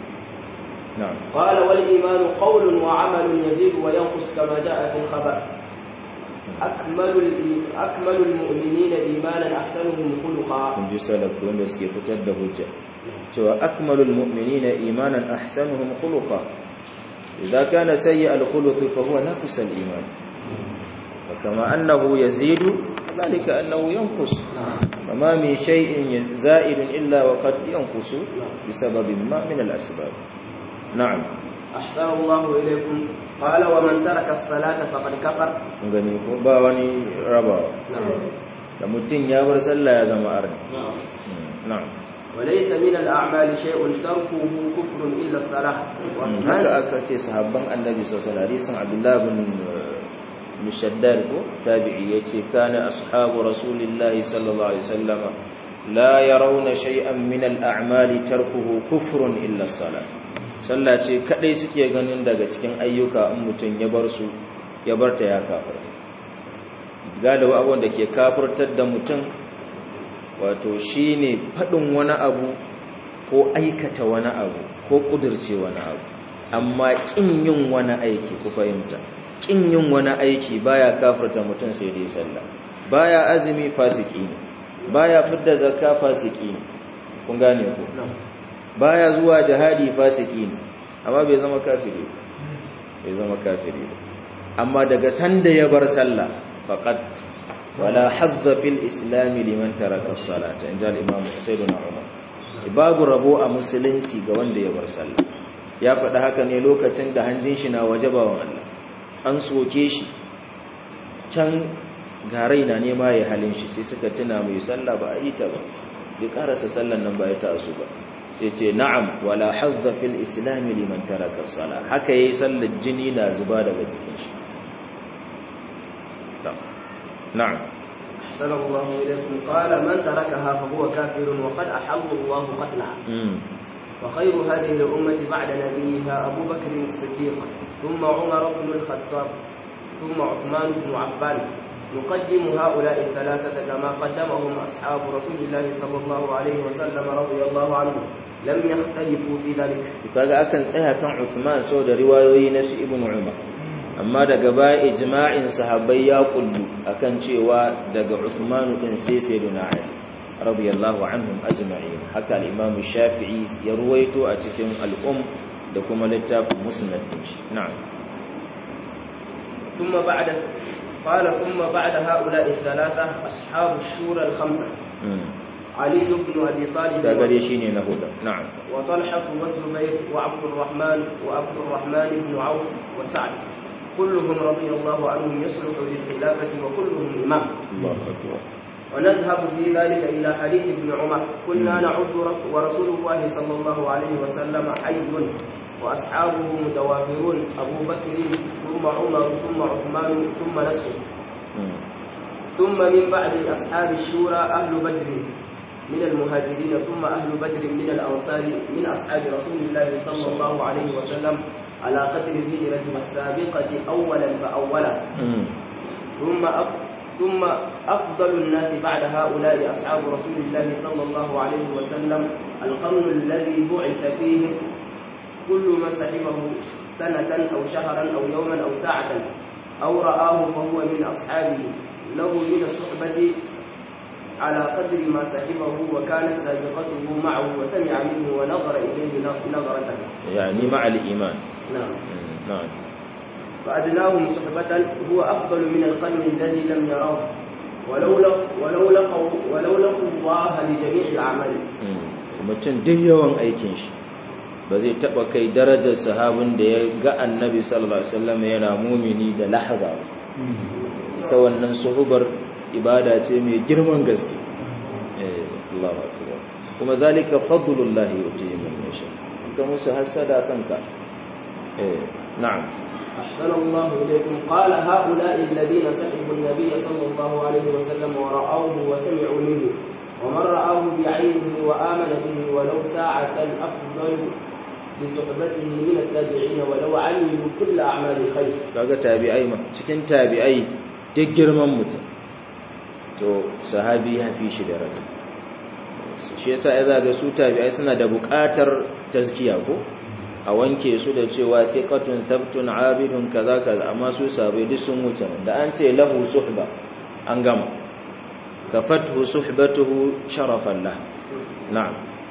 نعم قال والإيمان قول وعمل يزيد وينقص كما جاء في الخبر أكمل الإي- أكمل المؤمنين إيمانا أحسنهم خلقا kun ji salaf wanda suke fitar da hujja cewa akmalul mu'minina imanan ahsanuhum khuluqa idza kana sayyi al-khuluq fa huwa naqis al-iman wa kama annahu yazidu kadhalika annahu yanqus وما من شيء زائد إلا وقد ينقص بسبب ما من الأسباب نعم أحسن الله إليكم قال ومن ترك الصلاة فقد كفر gani ko ba wani rabawa da mutum ya bar sallah ya zama arni na'am وليس من الأعمال شيء تركه كفر إلا الصلاة haka aka ce sahabban annabi sallallahu alaihi wasallam Abdullah bin Mushaddad ko tabi'i yace kana ashabu rasulillahi sallallahu alaihi wasallam la yarawna shay'an min al-a'mali tarkuhu kufrun illa as-salah sallah ce kadai suke ganin daga cikin ayyuka in mutun ya bar su ya barta ya kafirta galiba abubuwan da ke kafirtar da mutum wato shine fadin wani abu ko aikata wani abu ko kudirce wani abu amma kin yin wani aiki ku fahimta kin yin wani aiki baya kafirta mutum sai dai sallah baya azumi fasiki ne baya fidda zakka fasiki ne kun gane ku baya zuwa jihadi fasiki ne amma bai zama kafiri ba bai zama kafiri ba amma daga sanda ya bar sallah faqat wala hadza fil islam liman taraka as-salata inja al-imam sayyidina umar babu rabo a musulunci ga wanda ya bar sallah ya faɗi haka ne lokacin da hanjin shi na waje bawan Allah an soke shi can garai na nema ya halin shi sai suka tuna mai sallah ba a yi ta ba bai karasa sallan nan ba ya ta su ba sai ce na'am wala hazza fil islam liman taraka as-salah haka yayi sallar jini na zuba daga cikin shi na'am أحسن الله إليكم قال من تركها فهو كافر وقد أحل الله قتلها وخير هذه الأمة بعد نبيها أبو بكر الصديق ثم عمر بن الخطاب ثم عثمان بن عفان نقدم هؤلاء الثلاثة كما قدمهم أصحاب رسول الله صلى الله عليه وسلم رضي الله عنهم لم يختلفوا في ذلك kaga akan tsaya kan Uthman so da riwayoyi na su Ibn Umar amma daga baya ijma'in sahabbai ya kullu akan cewa daga Uthman din sai sayyidina Ali radiyallahu anhum ajma'in haka al-Imam Shafi'i ya ruwaito a cikin al-Um da kuma littafin Musnad din shi na'am ثم بعد قال ثم بعد هؤلاء الثلاثة أصحاب الشورى الخمسة علي بن أبي طالب kaga dai shine na hudu na'am وطلحة والزبير وعبد الرحمن وعبد الرحمن بن عوف وسعد كلهم رضي الله عنهم يصلح للخلافة وكلهم إمام Allahu akbar ونذهب في ذلك إلى حديث ابن عمر كنا نعد رك- ورسول الله صلى الله عليه وسلم حي وأصحابه متوافرون أبو بكر ثم عمر ثم عثمان ثم نسخت ثم من بعد أصحاب الشورى أهل بدر من المهاجرين ثم أهل بدر من الأنصار من أصحاب رسول الله صلى الله عليه وسلم على قدر الهجرة السابقة أولا فأولا ثم أف... ثم أفضل الناس بعد هؤلاء أصحاب رسول الله صلى الله عليه وسلم القرن الذي بعث فيه كل من صحبه سنة أو شهرا أو يوما أو ساعة أو رآه فهو من أصحابه له من الصحبة على قدر ما صحبه وكانت سابقته معه وسمع منه ونظر إليه نظرة يعني مع الإيمان نعم نعم فأدناهم صحبة هو أفضل من القرن الذي لم يراه ولو لق ولو لقوا ولو لقوا الله بجميع الأعمال mutum duk yawan aikin shi ba zai taba kai darajar sahabin da ya ga annabi sallallahu alaihi wasallam yana mumini da lahaza ba ita wannan suhubar ibada ce mai girman gaske eh Allahu akbar kuma zalika fadlullahi yuti man yasha ka musu hasada kanka eh na'am أحسن الله إليكم قال هؤلاء الذين سحبوا النبي صلى الله عليه وسلم ورأوه وسمعوا منه ومن رآه بعينه وآمن به ولو ساعة أفضل لصحبته من التابعين ولو عملوا كل أعمال الخير kaga tabi'ai ma cikin tabi'ai duk girman mutum to sahabi ya fi shi daraja shi yasa ya zaga su tabi'ai suna da buƙatar tazkiya ko a wanke su da cewa thiqatun thabtun abidun kaza kaza amma su sabai duk sun wuce nan da an ce lahu suhba an gama kafathu suhbatuhu sharafan lah na'am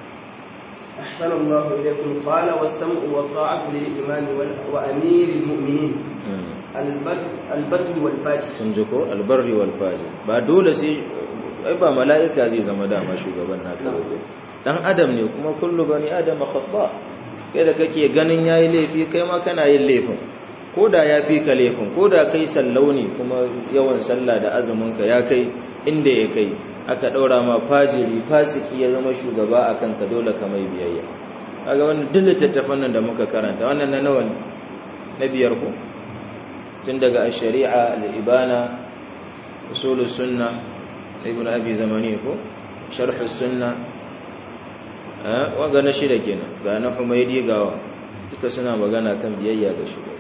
أحسن الله إليكم قال والسمع والطاعة للإمام وال- وأمير المؤمنين البر البر والفاجر sun ji ko albarri wal fajir ba dole sai ai ba mala'ika zai zama dama shugaban naka ba dan adam ne kuma kullu bani adam khata kai da kake ganin yayi laifi kai ma kana yin laifin koda ya fi ka laifin koda kai sallau ne kuma yawan sallah da azumin ka ya kai inda ya kai aka daura ma fajiri fasiki ya zama shugaba akan ka dole ka mai biyayya kaga wannan duk littattafan nan da muka karanta wannan na nawa ne na biyar ko tun daga shari'a al-ibana usulus sunna ibn abi zamani ko sharh sunna eh waga na shida kenan ga na humaydi ga duka suna magana kan biyayya ga shugaba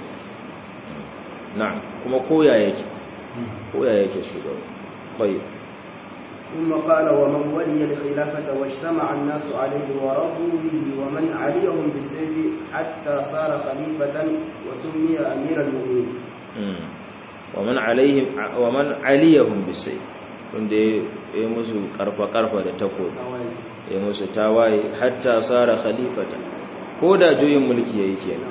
na'am kuma koya yake koya yake shugaba tayyib ثم قال ومن ولي الخلافة واجتمع الناس عليه ورضوا به ومن عليهم بالسيف حتى صار خليفة وسمي أمير المؤمنين ومن عليهم ومن عليهم بالسيف wanda ya musu karfa-karfa da takobi ya musu tawaye hatta tsara khalifata ko da juyin mulki ya yi kenan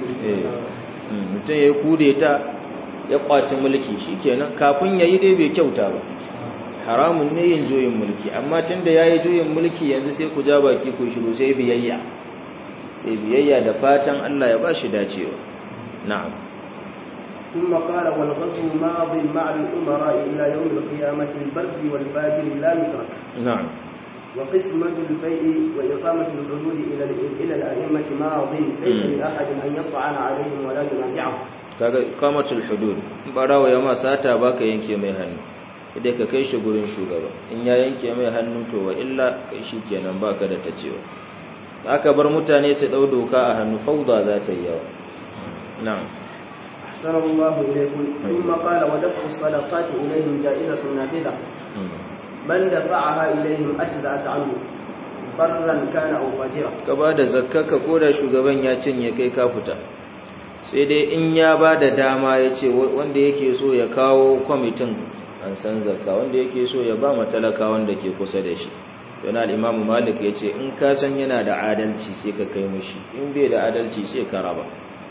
mutum ya kude ta ya kwaci mulki shi kenan kafin ya yi dai bai kyauta ba haramun ne yin juyin mulki amma tun da ya yi juyin mulki yanzu sai ku ja baki ku shiru sai biyayya sai biyayya da fatan Allah ya ba shi dacewa na'am ثم قال والغزو ماض مع الأمراء إلى يوم القيامة البر والفاجر لا يترك نعم وقسمة البيع وإقامة الحدود إلى إلى الأئمة ماض ليس لأحد أن يطعن عليهم ولا ينازعهم kaga iqamatul hudud barawa ya ma sata baka yanke mai hannu idan ka kai shi gurin shugaba in ya yanke mai hannu to wa illa kai shi kenan baka da tacewa aka bar mutane su dau doka a hannu fauda za ta yi yawa na'am أحسن الله إليكم ثم قال ودفع الصدقات إليهم جائزة نافذة من دفعها إليهم أجزأت عنه برا كان أو فاجرا ka ba da zakkaka ko da shugaban ya cinye kai ka fita sai dai in ya ba da dama ya ce wanda yake so ya kawo kwamitin an san zakka wanda yake so ya ba matalaka wanda ke kusa da shi yana al'imamu malik ya ce in ka san yana da adalci sai ka kai mushi in bai da adalci sai ka raba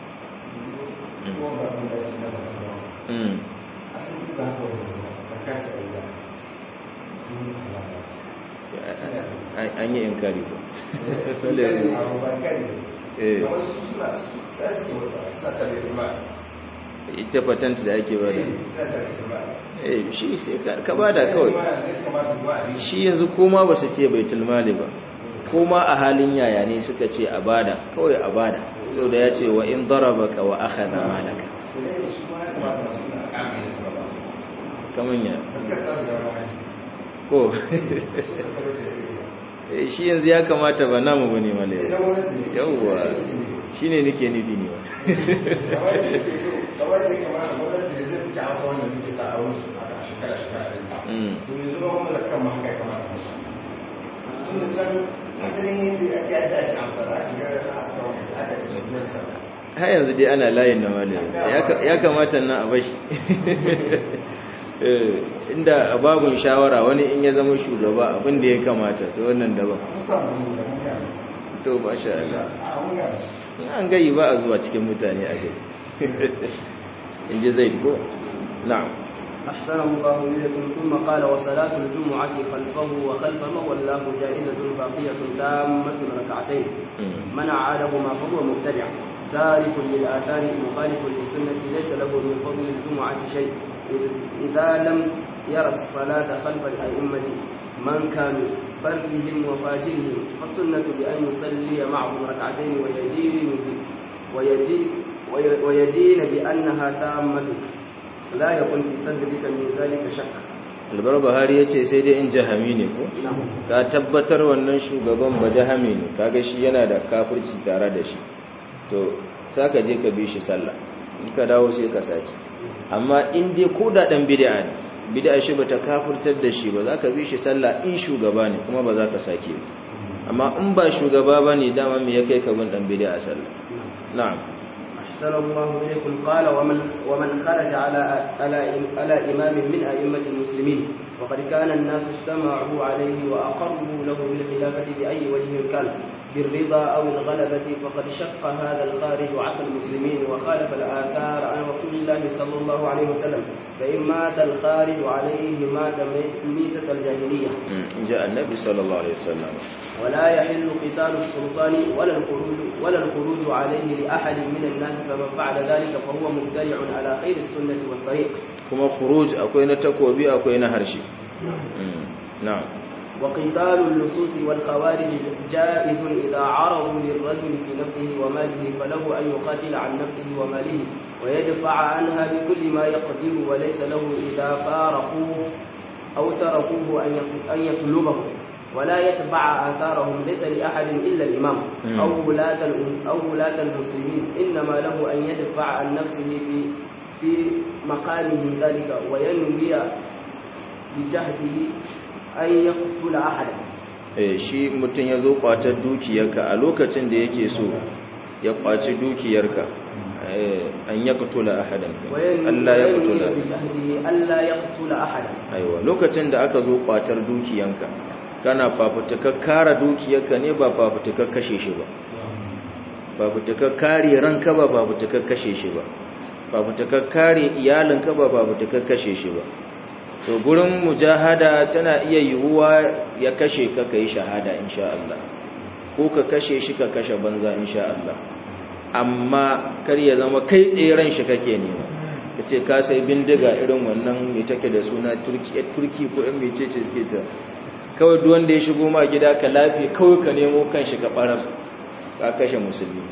an yi inkari ba ita patent da ake bada eh shi sai ka bada kawai shi yanzu koma ba su ce baitul mali ba koma a halin yaya ne suka ce a bada kawai a bada sau da ya ce wa in darabaka wa akhadha malaka kaman ya ko shi yanzu ya kamata ba namu bane male yawwa shine nake nufi ne ba har yanzu dai ana layin na male ya kamata na a bashi inda a babun shawara wani in ya zama shugaba abin da ya kamata to wannan daban to ba sha Allah an gayi ba a zuwa cikin mutane a gari in ji zai ko na'am أحسن الله إليكم ثم قال وصلاة الجمعة خلفه وخلف من ولاه جائزة باقية تامة ركعتين من عادهما فهو مبتدع تارك للآثار مخالف للسنة ليس له من فضل الجمعة شيء إذا لم يرى الصلاة خلف الأئمة من كانوا فرهم وفاجرهم فالسنة بأن يصلي معهم ركعتين ويدين ويدين ويدين بأنها تامة لا يكون في صدرك من ذلك شك albar bahari ya ce sai dai in jahami ne ko ka tabbatar wannan shugaban ba jahami ne kaga shi yana da kafirci tare da shi to saka je ka bi shi sallah in ka dawo sai ka saki amma in dai ko da dan bid'a ne bid'a shi bata kafirtar da shi ba za ka bi shi sallah in shugaba ne kuma ba za ka sake ba amma in ba shugaba bane dama me ya kai ka bin dan bid'a sallah na'am أحسن الله إليكم قال ومن ومن خرج على على على إمام من أئمة المسلمين وقد كان الناس اجتمعوا عليه وأقروا له بالخلافة بأي وجه كان بالرضا أو الغلبة فقد شق هذا الخارج عصى المسلمين وخالف الآثار عن رسول الله صلى الله عليه وسلم فإن مات الخارج عليه مات ميتة الجاهلية جاء النبي صلى الله عليه وسلم ولا يحل قتال السلطان ولا الخروج ولا الخروج عليه لأحد من الناس فمن فعل ذلك فهو مبتدع على خير السنة والطريق kuma khuruj akwai na takobi akwai na harshe na'am وقتال اللصوص والخوارج جائز إذا عرضوا للرجل في نفسه وماله فله أن يقاتل عن نفسه وماله ويدفع عنها بكل ما يقدر وليس له إذا فارقوه أو تركوه أن يطلبه ولا يتبع آثارهم ليس لأحد إلا الإمام أو ولاة أو ولاة المسلمين إنما له أن يدفع عن نفسه في في مقامه ذلك وينوي بجهده an ya kula ahada eh shi mutum ya zo kwatar dukiyarka a lokacin da yake so ya kwaci dukiyarka an ya kutula ahadan Allah ya kutula Allah ya kutula ahadan aiwa lokacin da aka zo kwatar dukiyanka kana fafutukar kara dukiyarka ne ba fafutukar kashe shi ba fafutukar kare ranka ba fafutukar kashe shi ba fafutukar kare iyalinka ba fafutukar kashe shi ba to gurin mujahada tana iya yiwuwa ya kashe ka kai shahada insha Allah ko ka kashe shi ka kashe banza insha Allah amma kar ya zama kai tseren shi kake nema kace ka sai bindiga irin wannan mai take da suna turki turki ko ɗan mecece suke ta kawai duk wanda ya shigo ma gida ka lafi kawai ka nemo kanshi ka barar ka kashe musulmi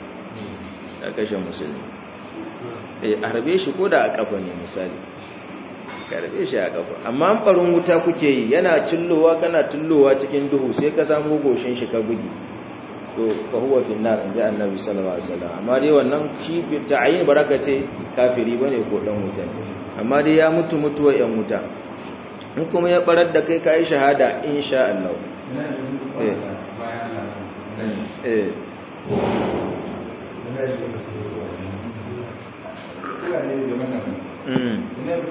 ka kashe musulmi eh arbe shi ko da a kafa ne misali karbe shi a kafa amma an barin wuta kuke yi yana cillowa kana cillowa cikin duhu sai ka samu goshin shi ka bugi to fa huwa fi nar inji annabi sallallahu alaihi wasallam amma dai wannan shi bi ta'yin baraka ce kafiri bane ko dan wuta amma dai ya mutu mutuwa yan wuta in kuma ya barar da kai kai shahada insha Allah eh eh mm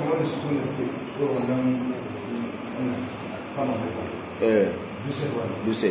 eh duse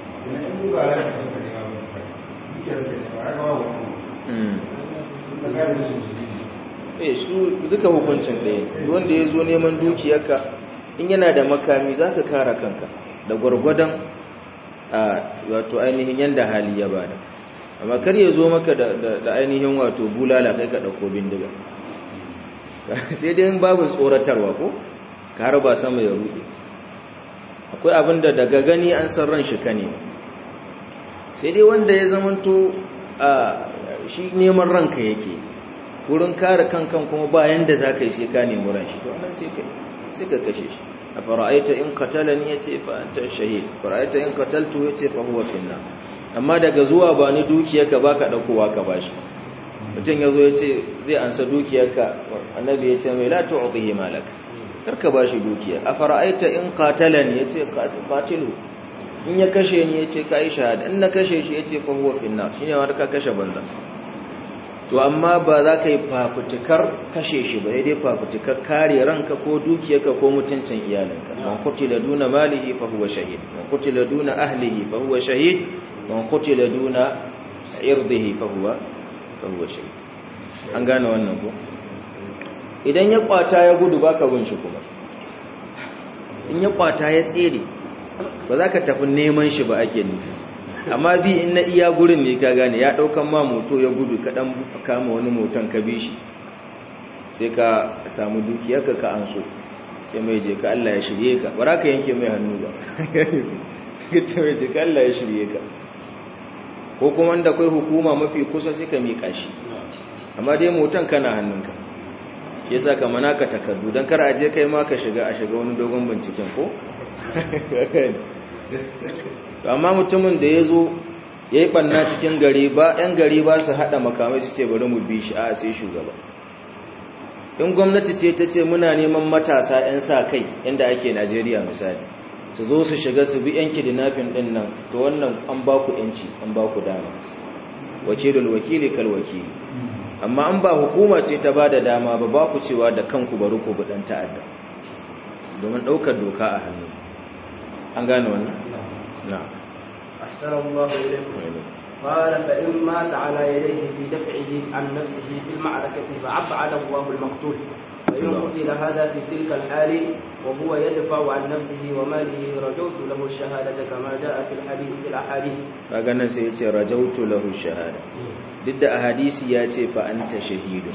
eh su duka hukuncin ɗaya wanda ya zo neman dukiyarka in yana da makami za ka kara kanka da gwargwadon a wato ainihin yadda hali ya bada amma kar ya zo maka da ainihin wato bulala kai ka ɗauko bindiga sai dai babu tsoratarwa ko ka harba sama ya rufe akwai abin da daga gani an san ran shi kane sai dai wanda ya zamanto a shi neman ranka yake wurin kare kankan kuma bayan da za ka yi sai ka nemi ran shi to wannan sai ka sai ka kashe shi a fara'aita in qatalani yace fa anta shahid fara'aita in qataltu yace fa huwa finna amma daga zuwa ba ni dukiyarka baka daukowa ka bashi mutum yazo yace zai ansa dukiyarka annabi yace mai la tu'tihi malak karka bashi dukiya a fara'aita in qatalani yace qatilu in ya kashe ni yace kai shahada in na kashe shi yace fa huwa finna shine wanda ka kashe banza to amma ba za ka yi fafutukar kashe shi ba dai fafutukar kare ranka ko dukiyarka ko mutuncin iyalinka man qutila duna malihi fa huwa shahid man qutila duna ahlihi fa huwa shahid man qutila duna irdihi fa huwa fa huwa shahid an gane wannan ko idan ya kwata ya gudu baka bin shi kuma in ya kwata ya tsere ba za ka tafi neman shi ba ake nufi amma bi in na iya gurin ne ka gane ya daukan ma moto ya gudu ka dan kama wani moton ka bi shi sai ka samu dukiyarka ka anso sai mai je ka Allah ya shirye ka bara ka yanke mai hannu ba sai mai je ka Allah ya shirye ka ko kuma da kai hukuma mafi kusa sai ka mika shi amma dai moton kana hannunka yasa ka mana ka takardu dan kar a je kai ma ka shiga a shiga wani dogon binciken ko amma mutumin da ya zo ya yi ɓanna cikin gari ba 'yan gari ba su haɗa makamai su ce bari mu bi shi a sai shugaba in gwamnati ce ta ce muna neman matasa 'yan sa kai yadda ake najeriya misali su zo su shiga su bi 'yan kidnapping ɗin nan to wannan an ba ku 'yanci an ba ku dama wakilul wakili kal wakili amma an ba hukuma ce ta ba da dama ba ba ku cewa da kanku bari ku bi ɗan ta'adda domin ɗaukar doka a hannu an gane wannan نعم أحسن الله إليكم قال فإن مات على يديه في دفعه عن نفسه في المعركة فأبعد الله المقتول فإن قتل هذا في تلك الحال وهو يدفع عن نفسه وماله رجوت له الشهادة كما جاء في الحديث في الأحاديث فقالنا سيتي رجوت له الشهادة ضد أحاديث ياتي فأنت شهيد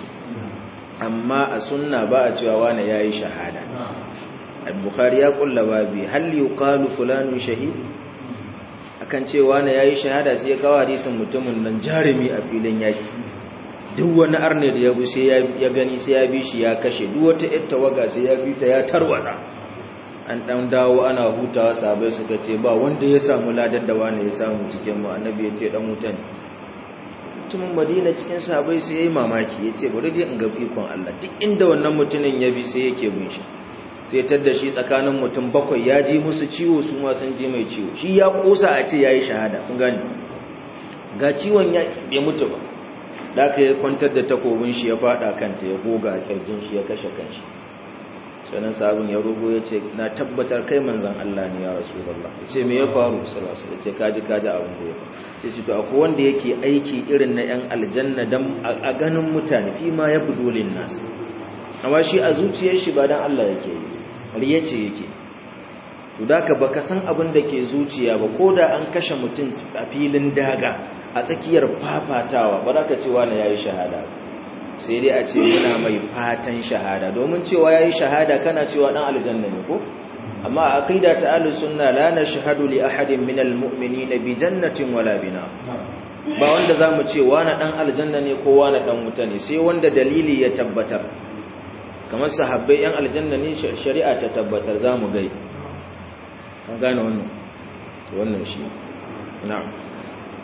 أما السنة بقى وانا ياي شهادة البخاري يقول لبابي هل يقال فلان شهيد akan cewa na yayi shahada sai ya kawo hadisin mutumin nan jarumi a filin yaki duk wani arne da ya bu sai ya gani sai ya bi shi ya kashe duk wata ita waga sai ya bi ta ya tarwatsa an dan dawo ana hutawa sabai suka ce ba wanda ya samu ladar da wani ya samu cikin mu annabi ya ce dan wuta ne mutumin madina cikin sabai sai yayi mamaki ya ce bari dai in ga fikon Allah duk inda wannan mutumin ya bi sai yake bin shi sai tadda shi tsakanin mutum bakwai ya ji musu ciwo su ma sun ji mai ciwo shi ya kosa a ce ya yi shahada kun gani ga ciwon ya bai mutu ba da aka yi kwantar da takobin shi ya fada kanta ya goga a kirjin shi ya kashe kanshi sannan sabon ya rugo ya ce na tabbatar kai manzan Allah ne ya rasu Allah ya ce me ya faru salasa ya ce kaji kaji abin da ya faru ce to akwai wanda yake aiki irin na yan aljanna dan a ganin mutane fi ma ya budulin nasu amma shi a zuciyar shi ba dan Allah yake yi riya ce yake to daka baka san abin da ke zuciya ba ko da an kashe mutum a filin daga a tsakiyar fafatawa ba za ka ce wani yayi shahada sai dai a ce muna mai fatan shahada domin cewa yayi shahada kana cewa dan aljanna ne ko amma a aqida ta ahlus sunna la nashhadu li ahadin minal mu'minina bi jannatin wala bina ba wanda zamu ce wani dan aljanna ne ko wani dan wuta ne sai wanda dalili ya tabbatar kamar sahabbai yan aljanna ne shari'a ta tabbatar za mu gai an gane wannan wannan shi na'am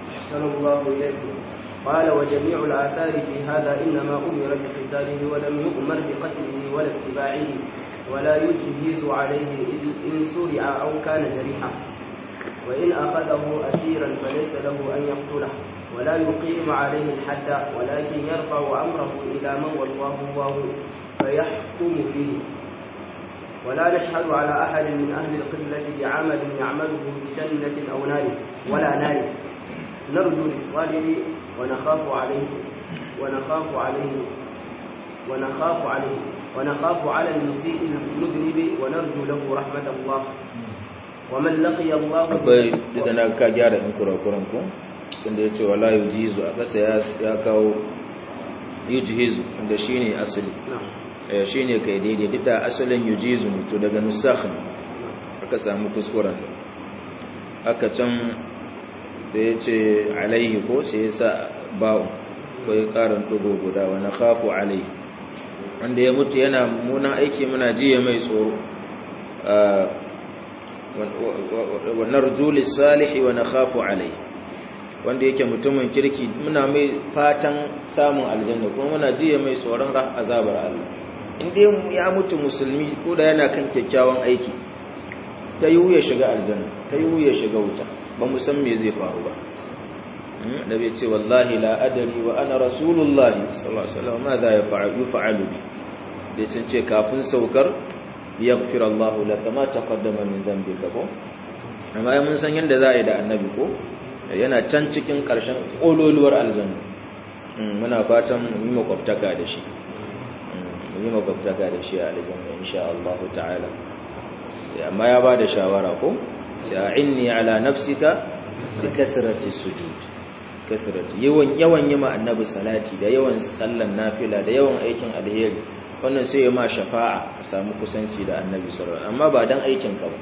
أحسن الله إليكم قال وجميع الآثار في هذا إنما أمر بقتاله ولم يؤمر بقتله ولا اتباعه ولا يجهز عليه إن سرع أو كان جريحا وإن أخذه أسيرا فليس له أن يقتله ولا يقيم عليه الحد ولكن يرفع أمره إلى من والله الله فيحكم فيه ولا نشهد على أحد من أهل القبلة بعمل يعمله بجنة أو نار ولا نار نرجو للصالح ونخاف عليه ونخاف عليه ونخاف عليه ونخاف على المسيء المذنب ونرجو له رحمة الله ومن لقي الله akwai da na ka gyara in kurakuran ku inda ya ce wala yujizu a ƙasa ya kawo yujizu inda shine asali نعم shine kai daidai duk da asalin yujizu ne to daga nusakh aka samu kuskuren haka can da ya ce alaihi ko sai ya sa ba'u ko ya ƙarin ɗugo guda wani khafu alaihi wanda ya mutu yana muna aiki muna jiya mai tsoro wa narju lis-salihi wa nakhafu alayhi wanda yake mutumin kirki muna mai fatan samun aljanna kuma muna jiya mai tsoron azabar Allah inda ya mutu musulmi ko da yana kan kyakkyawan aiki ta yiwu ya shiga aljanna ta yiwu ya shiga wuta ba mu san me zai faru ba da bai ce wallahi la adari wa ana rasulullahi sallallahu alaihi wasallam ma za ya fa'alu bi dai sun ce kafin saukar yaghfir Allahu laka ma taqaddama min dhanbika ko amma mun san yanda za a yi da annabi ko yana can cikin karshen kololuwar aljanna muna fatan mu yi makwabtaka da shi mu yi makwabtaka da shi a aljanna insha Allah ta'ala amma ya bada shawara ko sa'inni ala nafsika bi kasrati sujud kasrati yawan yawan yi ma annabi salati da yawan sallan nafila da yawan aikin alheri wannan sai ya ma shafa'a ka samu kusanci da annabi sallallahu alaihi amma ba dan aikin ka ba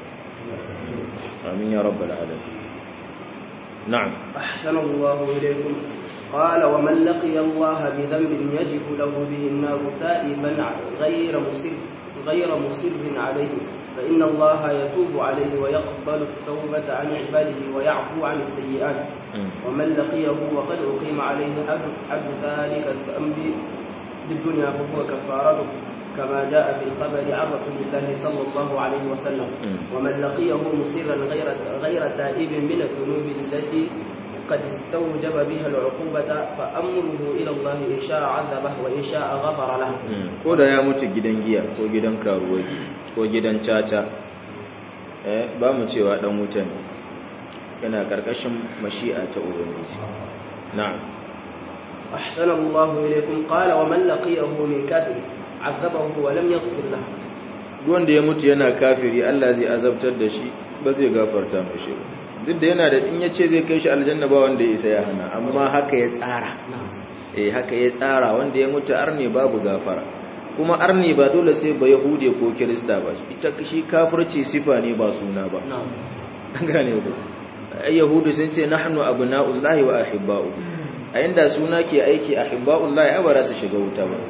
amin ya rabbal alamin na'am أحسن الله إليكم قال ومن لقي الله بذنب يجب له به النار تائبا غير مسر غير مصر عليه فإن الله يتوب عليه ويقبل التوبة عن عباده ويعفو عن السيئات ومن لقيه وقد أقيم عليه حد ذلك الذنب بالدنيا فهو كفارته كما جاء في الخبر عن رسول الله صلى الله عليه وسلم ومن لقيه مصرا غير غير تائب من الذنوب التي قد استوجب بها العقوبة فأمره إلى الله إن شاء عذبه وإن شاء غفر له ko da ya mutu gidan giya ko gidan karuwai ko gidan caca eh ba mu cewa dan wuta ne yana karkashin mashi'a ta ubangiji na'am أحسن الله إليكم قال ومن لقيه من كافر عذبه ولم يغفر له wanda ya mutu yana kafiri Allah zai azabtar da shi ba zai gafarta mashi ba duk da yana da in yace zai kai shi aljanna ba wanda ya isa ya hana amma haka ya tsara eh haka ya tsara wanda ya mutu arne babu gafara kuma arne ba dole sai ba yahude ko kirista ba ita shi kafirci sifa ne ba suna ba gane ku ai yahudu sun ce nahnu abna'ullahi wa ahibba'u a inda suna ke aiki ahibba'ullahi ai ba za su shiga wuta ba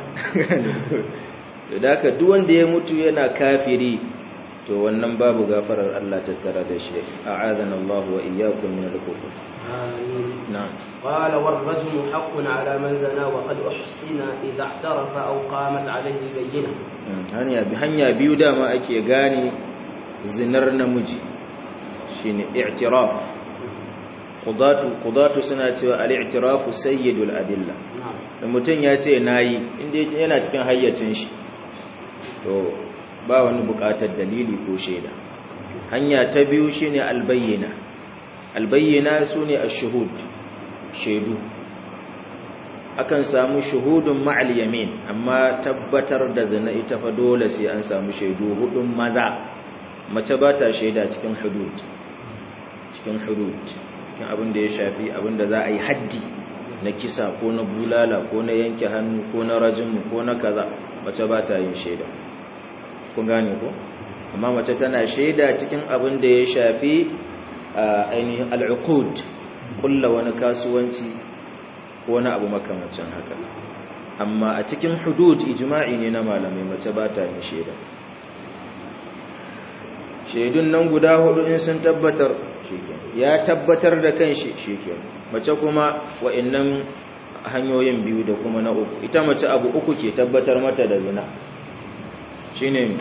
da haka duk wanda ya mutu yana kafiri to wannan babu gafarar Allah tattara da shi a'adana Allah wa iyyakum min al-kufr آمين na'am قال والرجم حق على من زنى وقد أحسن إذا اعترف أو قامت عليه بينة hanya hanya biyu dama ake gane zinar namiji shine i'tiraf qudatu qudatu suna cewa al-i'tirafu sayyidul adilla نعم da mutum ya ce nayi inda yana cikin hayyacin shi to ba wani bukatar dalili ko shaida hanya ta biyu shine albayyina albayyina sune ash-shuhud shaidu akan samu shuhudun ma'al yamin amma tabbatar da zina ita fa dole sai an samu shaidu hudun maza mace ba ta shaida cikin hudud cikin hudud cikin abin da ya shafi abin da za a yi haddi na kisa ko na bulala ko na yanke hannu ko na rajimu ko na kaza mace ba ta yin shaida kun gane ko amma mace tana shaida cikin abin da ya shafi a ainihin al'uqud kulla wani kasuwanci ko wani abu makamancin haka amma a cikin hudud ijma'i ne na malamai mace ba ta yin shaida shaidun nan guda hudu in sun tabbatar ya tabbatar da kanshi shikenan mace kuma wa'annan hanyoyin biyu da kuma na uku ita mace abu uku ke tabbatar mata da zina shine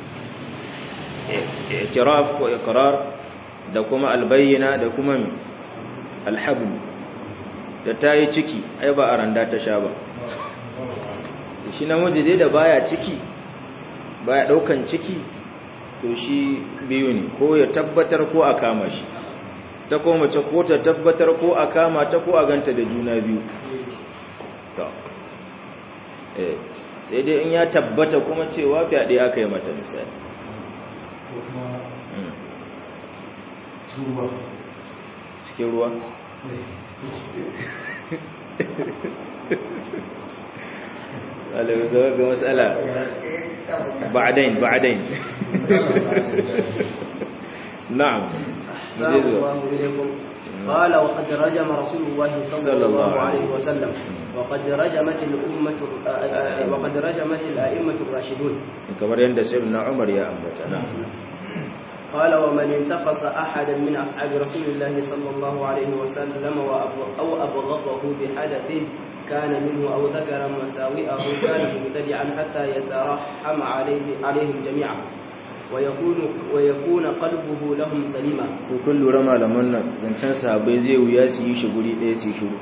i'tiraf ko iqrar da kuma albayyana da kuma alhabl da tayi ciki ai ba a randa ta sha ba shi namiji dai da baya ciki baya daukan ciki to shi biyu ne ko ya tabbatar ko a kama shi ta ko mace ko ta tabbatar ko a kama ta ko a ganta da juna biyu to eh sai dai in ya tabbata kuma cewa fyaɗe aka yi mata misali cikin ruwa ga matsala ba'adain ba'adain na'am قال وقد رجم رسول الله صلى الله عليه وسلم وقد رجمت الأمة وقد رجمت الأئمة الراشدون kamar yadda sayyidina Umar ya ambata na قال ومن انتقص أحدا من أصحاب رسول الله صلى الله عليه وسلم أو أبغضه بحدث كان منه أو ذكر مساوئه كان مبتدعا حتى يترحم عليه عليهم جميعا ويكون ويكون قلبه لهم سليما ko kun lura malaman nan zancen sahabbai zai wuya su yi shi guri ɗaya su yi shiru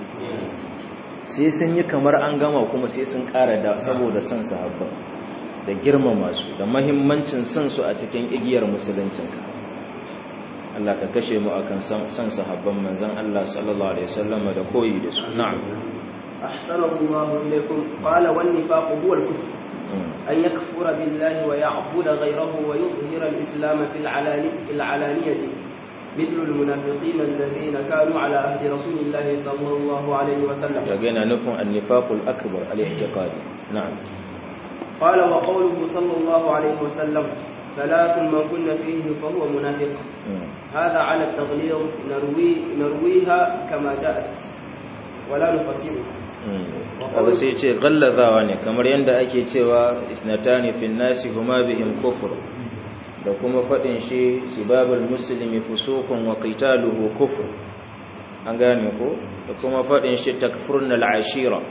sai sun yi kamar an gama kuma sai sun ƙara da saboda son sahabban da girmama su da mahimmancin son su a cikin igiyar musuluncinka Allah ka kashe mu akan son sahabban manzon Allah sallallahu alaihi wasallam da koyi da su na'am أحسنه الله إليكم قال والنفاق هو الكفر أن يكفر بالله ويعبد غيره ويظهر الإسلام في, العلاني في العلانية مثل المنافقين الذين كانوا على عهد رسول الله صلى الله عليه وسلم يجينا نفهم النفاق الأكبر الاعتقادي نعم قال وقوله صلى الله عليه وسلم ثلاث من كن فيه فهو منافق هذا على التغليظ نروي نرويها كما جاءت ولا نفسرها abu sai ce gallazawa ne kamar yadda ake cewa isnatani fin nasi huma bihim kufur da kuma faɗin shi sibabul muslimi fusuqun wa qitaluhu kufur an gane ko da kuma faɗin shi takfurna al-ashira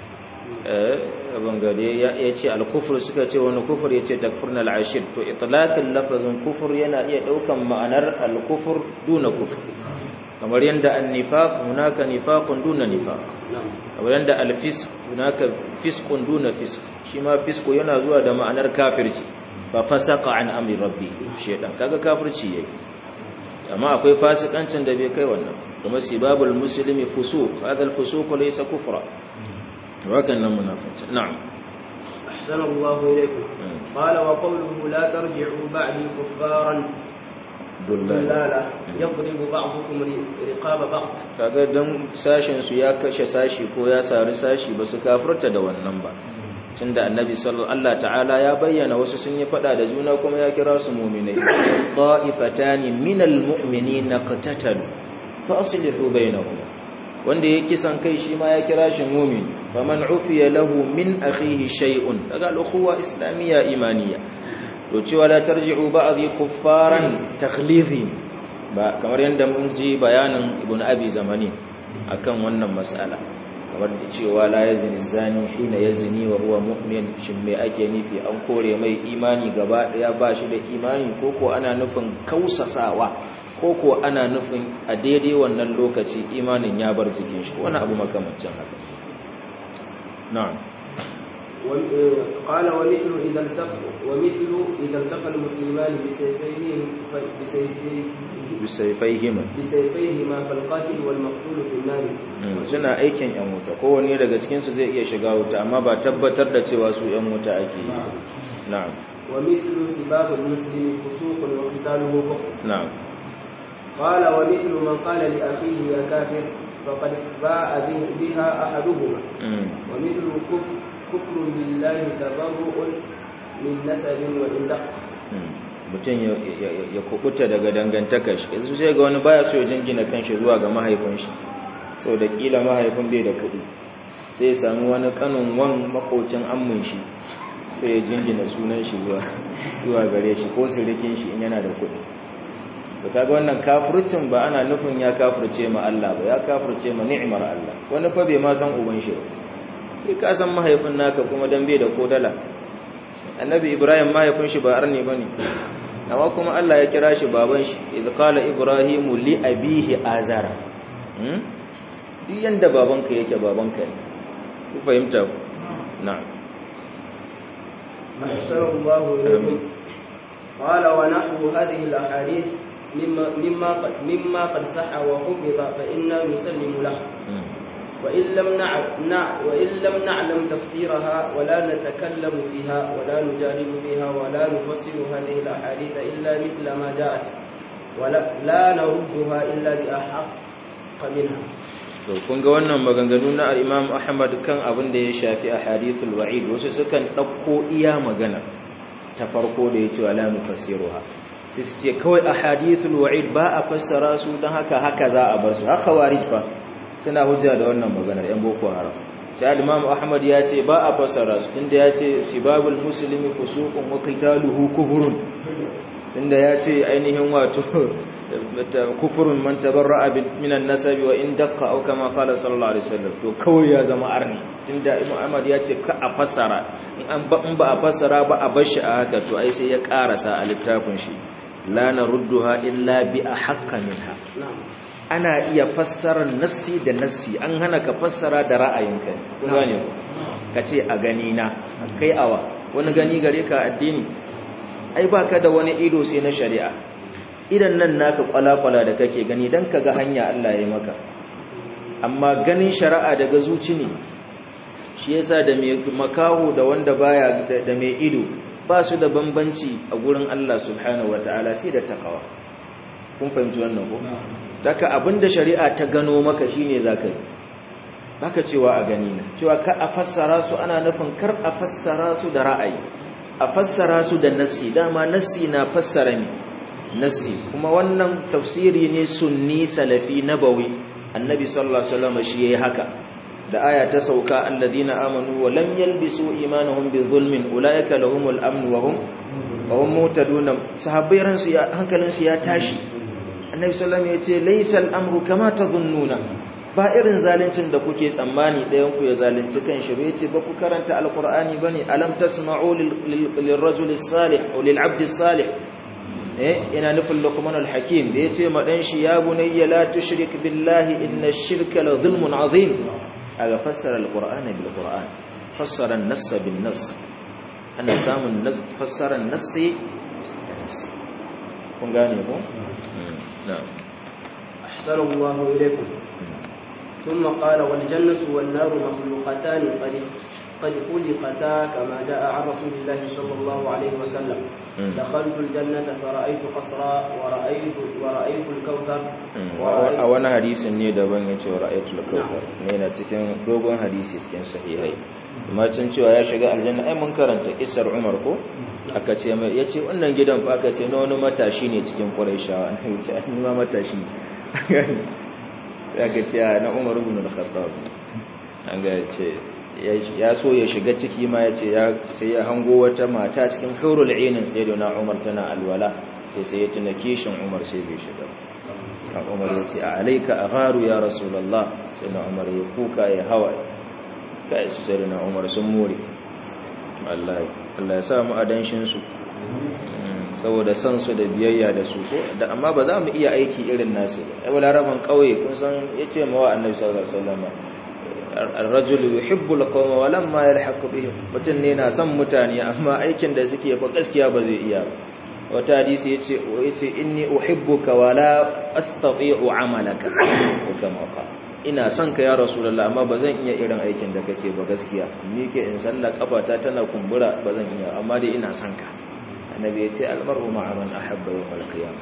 eh bangare ya ce al-kufr suka ce wani kufur ya ce takfurna al-ashir to itlaqin lafazin kufur yana iya daukan ma'anar al-kufr duna kufur kamar yadda an-nifaq hunaka nifaqun duna nifaq kamar yadda al-fisq hunaka fisqun duna fisq shi ma fisqu yana zuwa da ma'anar kafirci fa fasaqa an amri rabbi shedan kaga kafirci yayi amma akwai fasikancin da bai kai wannan kuma sibabul muslimi fusuq hada al-fusuq laysa kufra wakan nan munafici na'am أحسن الله إليكم قال وقوله لا ترجعوا بعدي كفارا دلالا يضرب بعضكم رقاب بعض kaga dan sashin su ya kashe sashi ko ya sari sashi ba su kafirta da wannan ba tunda annabi sallallahu Allah ta'ala ya bayyana wasu sun yi fada da juna kuma ya kira su mu'minai qa'ifatani minal mu'minina qatatalu fa aslihu bainahuma wanda ya kisan kai shi ma ya kira shi mu'min faman ufiya lahu min akhihi shay'un daga al-ukhuwa islamiyya imaniya to cewa la tarji'u ba'dhi kuffaran takhlifi ba kamar yanda mun ji bayanin ibnu abi zamani akan wannan mas'ala kamar da cewa la yazni zani hina yazni wa huwa mu'min shin me ake nufi an kore mai imani gaba daya ba shi da imani koko ana nufin kausasawa koko ana nufin a daidai wannan lokaci imanin ya bar jikin shi wani abu makamancin haka na'am قال ومثل إذا التقى ومثل إذا التقى المسلمان بسيفيهم بسيفيهما بسيفيهما فالقاتل والمقتول في النار suna aikin yan wuta kowanne daga cikin su zai iya shiga wuta amma ba tabbatar da cewa su yan wuta ake yi na'am ومثل سباب المسلم فسوق وقتاله كفر na'am قال ومثل من قال لأخيه يا كافر فقد باء به- بها أحدهما mm. ومثل كفر كفر بالله تبرؤ من نسب وإن دق mutum ya- ya ya kubuta daga dangantakar shi yanzu sai ga wani baya so ya jingina kanshi zuwa ga mahaifin shi sau da kila mahaifin bai da kuɗi sai ya sami wani kanin wan makocin ammin shi sai ya jingina sunan shi zuwa zuwa gare shi ko sirikin shi in yana da kuɗi to kaga wannan kafircin ba ana nufin ya kafirce ma Allah ba ya kafirce ma ni'imar Allah wani fa bai ma san uban shi ba sai ka san mahaifin naka kuma dan bai da kodala annabi ibrahim mahaifin shi ba arni bane amma kuma Allah ya kira shi baban shi idh qala ibrahimu li abihi azara hmm duk yanda babanka yake babanka ne ku fahimta ku na'am أحسن الله إليكم قال ونحو هذه الأحاديث مما مما قد مما قد صح وحفظ فإنا نسلم له وإن لم نعلم وإن لم نعلم تفسيرها ولا نتكلم فيها ولا نجادل فيها ولا نفسر هذه الأحاديث إلا مثل ما جاءت ولا لا نردها إلا بأحق منها to kun ga wannan maganganu na al-Imam Ahmad kan abin da ya shafi ahadithul wa'id wasu sukan dauko iya magana ta farko da yace wala nufassiruha sai su ce kawai ahadithul wa'id ba a fassara su dan haka haka za a bar su haka warij fa suna hujja da wannan maganar yan boko haram sai al-Imam Ahmad ya ce ba a fassara su tunda ya ce sibabul muslimi fusuqun wa qitaluhu kufrun tunda ya ce ainihin wato kufurun man tabarra'a minan nasabi wa in daqqa aw kama qala sallallahu alaihi wasallam to kawai ya zama arni inda Imam Ahmad ya ce ka a fassara in an ba in ba a fassara ba a bar shi a haka to ai sai ya karasa a littafin shi la narudduha illa bi ahqqa minha ana iya fassarar nassi da nassi an hana ka fassara da ra'ayinka kun gane ka ce a gani na kai awa wani gani gare ka addini ai baka da wani ido sai na shari'a idan nan naka kwala-kwala da kake gani don ka ga hanya Allah ya maka amma ganin shari'a daga zuci ne shi yasa da mai makaho da wanda baya da mai ido ba su da bambanci a gurin Allah subhanahu wata'ala sai da takawa kun fahimci wannan ko daga abinda shari'a ta gano maka shine zaka yi baka cewa a gani na cewa ka a fassara su ana nufin kar a fassara su da ra'ayi a fassara su da nassi dama nassi na fassara ne nassi kuma wannan tafsiri ne sunni salafi nabawi annabi sallallahu alaihi wasallam shi yayi haka da aya ta sauka alladina amanu wa lam yalbisu imanuhum bi zulmin ulaika lahumul amn wa hum wa hum mutadun sahabbai ransu ya hankalin su ya tashi annabi sallallahu alaihi wasallam yace laysa al-amru kama tadhunnuna ba irin zaluncin da kuke tsammani ɗayan ku ya zalunci kan shi yace ba ku karanta alqur'ani bane alam tasma'u lil-rajuli salih aw lil-'abdi salih eh ina nufin luqman al-hakim da yace ma dan shi ya bunayya la tushrik billahi inna ash-shirka la zulmun azim aga fassara al-qur'ana bil qur'an fassara an-nass bin nass ana samun fassara an-nass kun gane ko na'am أحسن الله إليكم ثم قال والجنة والنار مخلوقتان قد قد خلقتا كما جاء عن رسول الله صلى الله عليه وسلم دخلت الجنة فرأيت قصرا ورأيت ورأيت الكوثر a wani hadisin ne daban ya ce ra'ayatul kawthar ne na cikin dogon hadisi cikin sahihai amma cin cewa ya shiga aljanna ai mun karanta isar Umar ko aka ce mai yace wannan gidan fa aka ce na wani matashi ne cikin Qurayshawa an ce ni ma matashi sai aka ce na Umar ibn al-Khattab an ga ce ya so ya shiga ciki ma ya ce sai ya hango wata mata cikin hurul ainin sai da na Umar tana alwala sai sai ya tuna kishin Umar sai bai shiga kan Umar ya ce a alaika agharu ya rasulullah sai na Umar ya kuka ya hawa kai su sai da na Umar sun more Allah Allah ya sa mu adanshin su saboda san su da biyayya da su ko da amma ba za mu iya aiki irin nasu ai wala raban kauye kun san yace mawa annabi sallallahu alaihi wasallam الرجل يحب القوم ولما يلحق بهم mutun ne na son mutane amma aikin da suke fa gaskiya ba zai iya wata hadisi yace yace inni uhibbuka wala astati'u amalaka kama qala ina son ka ya rasulullah amma bazan iya irin aikin da kake ba gaskiya ni ke in sallah kafata tana kumbura bazan iya amma dai ina son ka annabi yace almar'u ma'a man ahabba yawm al-qiyamah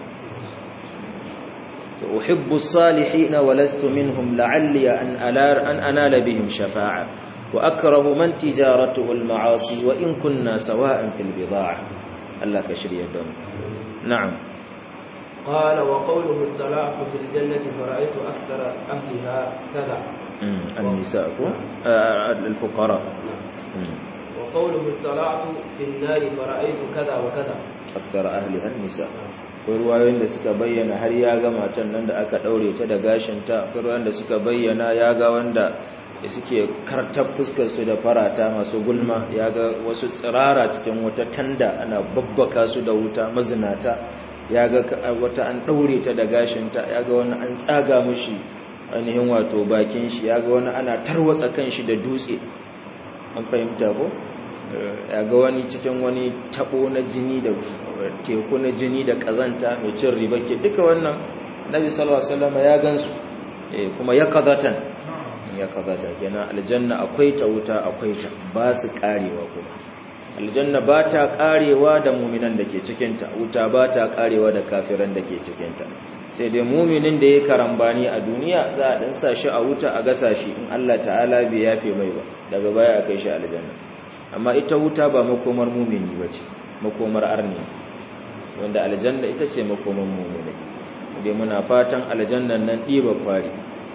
أحب الصالحين ولست منهم لعلي أن, ألار أن أنال بهم شفاعة وأكره من تجارته المعاصي وإن كنا سواء في البضاعة الله كشري الدم نعم قال وقوله الطلاق في الجنة فرأيت أكثر أهلها كذا النساء آه الفقراء وقوله اطلعت في النار فرأيت كذا وكذا akthar ahliha nisa akwai ruwayoyin da suka bayyana har ya ga matan nan da aka daure ta da gashinta akwai ruwayoyin da suka bayyana ya ga wanda suke kartar fuskar su da farata masu gulma ya ga wasu tsirara cikin wata tanda ana babbaka su da wuta mazinata ya ga wata an daure ta da gashinta ya ga wani an tsaga mushi ainihin wato bakin shi ya ga wani ana tarwatsa kan shi da dutse an fahimta ko ya ga wani cikin wani tabo na jini da teku na jini da kazanta mai cin riba ke duka wannan nabi sallallahu alaihi wasallam ya gansu kuma ya kazatan ya kazata kenan aljanna akwai ta wuta akwai ta ba su karewa kuma aljanna ba ta karewa da muminan da ke cikin ta wuta ba ta karewa da kafiran da ke cikin ta sai dai muminin da ya karambani a duniya za a dan sa shi a wuta a gasa shi in Allah ta'ala bai yafe mai ba daga baya a kai shi aljanna amma ita wuta ba makomar mumini ba ce makomar arni wanda aljanna ita ce makomar mumini dai muna fatan aljannan nan ɗiba kwari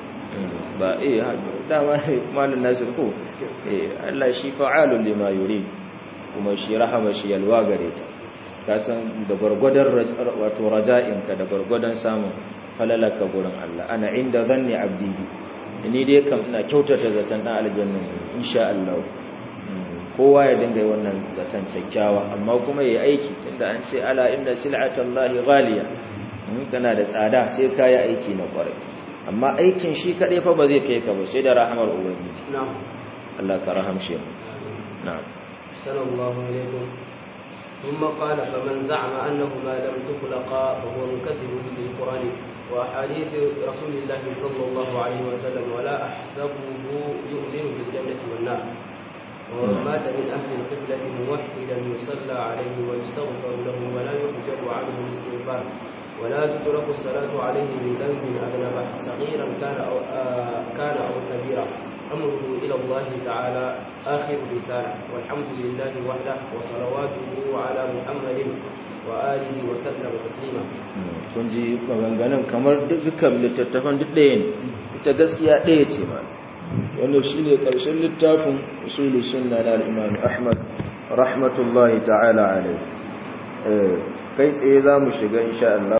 ba eh dama malin nasir ko eh Allah shi fa'alun lima yuri kuma shi rahama shi yalwa gare ta ka san da gwargwadon wato raja'inka da gwargwadon samun falalaka gurin Allah ana inda zanni abdi ni dai kam ina kyautata zaton dan aljanna insha Allah kowa ya dinga wannan zaton kyakkyawa amma kuma yayi aiki tunda an ce ala inna sil'atallahi ghaliya tana da tsada sai kai aiki na kwarai amma aikin shi kadai fa ba zai kai ka ba sai da rahamar ubangiji na'am Allah ka rahamshe mu na'am sallallahu alaihi ثم قال فمن زعم أنهما لم تخلقا فهو مكذب بالقرآن وأحاديث رسول الله صلى الله عليه وسلم ولا أحسبه يؤمن بالجنة والنار ومن مات من أهل القبلة موحدا يصلى عليه ويستغفر له ولا يحجب عنه الاستغفار ولا تترك الصلاة عليه من ذنب أذنب صغيرا كان أو آه كان أو كبيرا أمره إلى الله تعالى آخر رسالة والحمد لله وحده وصلواته على محمد وآله وسلم تسليما kun ji maganganun kamar dukkan littattafan duk ɗaya ne ita gaskiya ɗaya ce ma wanda shi ne ƙarshen littafin usulun sunna na al'imam ahmad rahmatullahi ta'ala alai kai tsaye za mu shiga insha Allah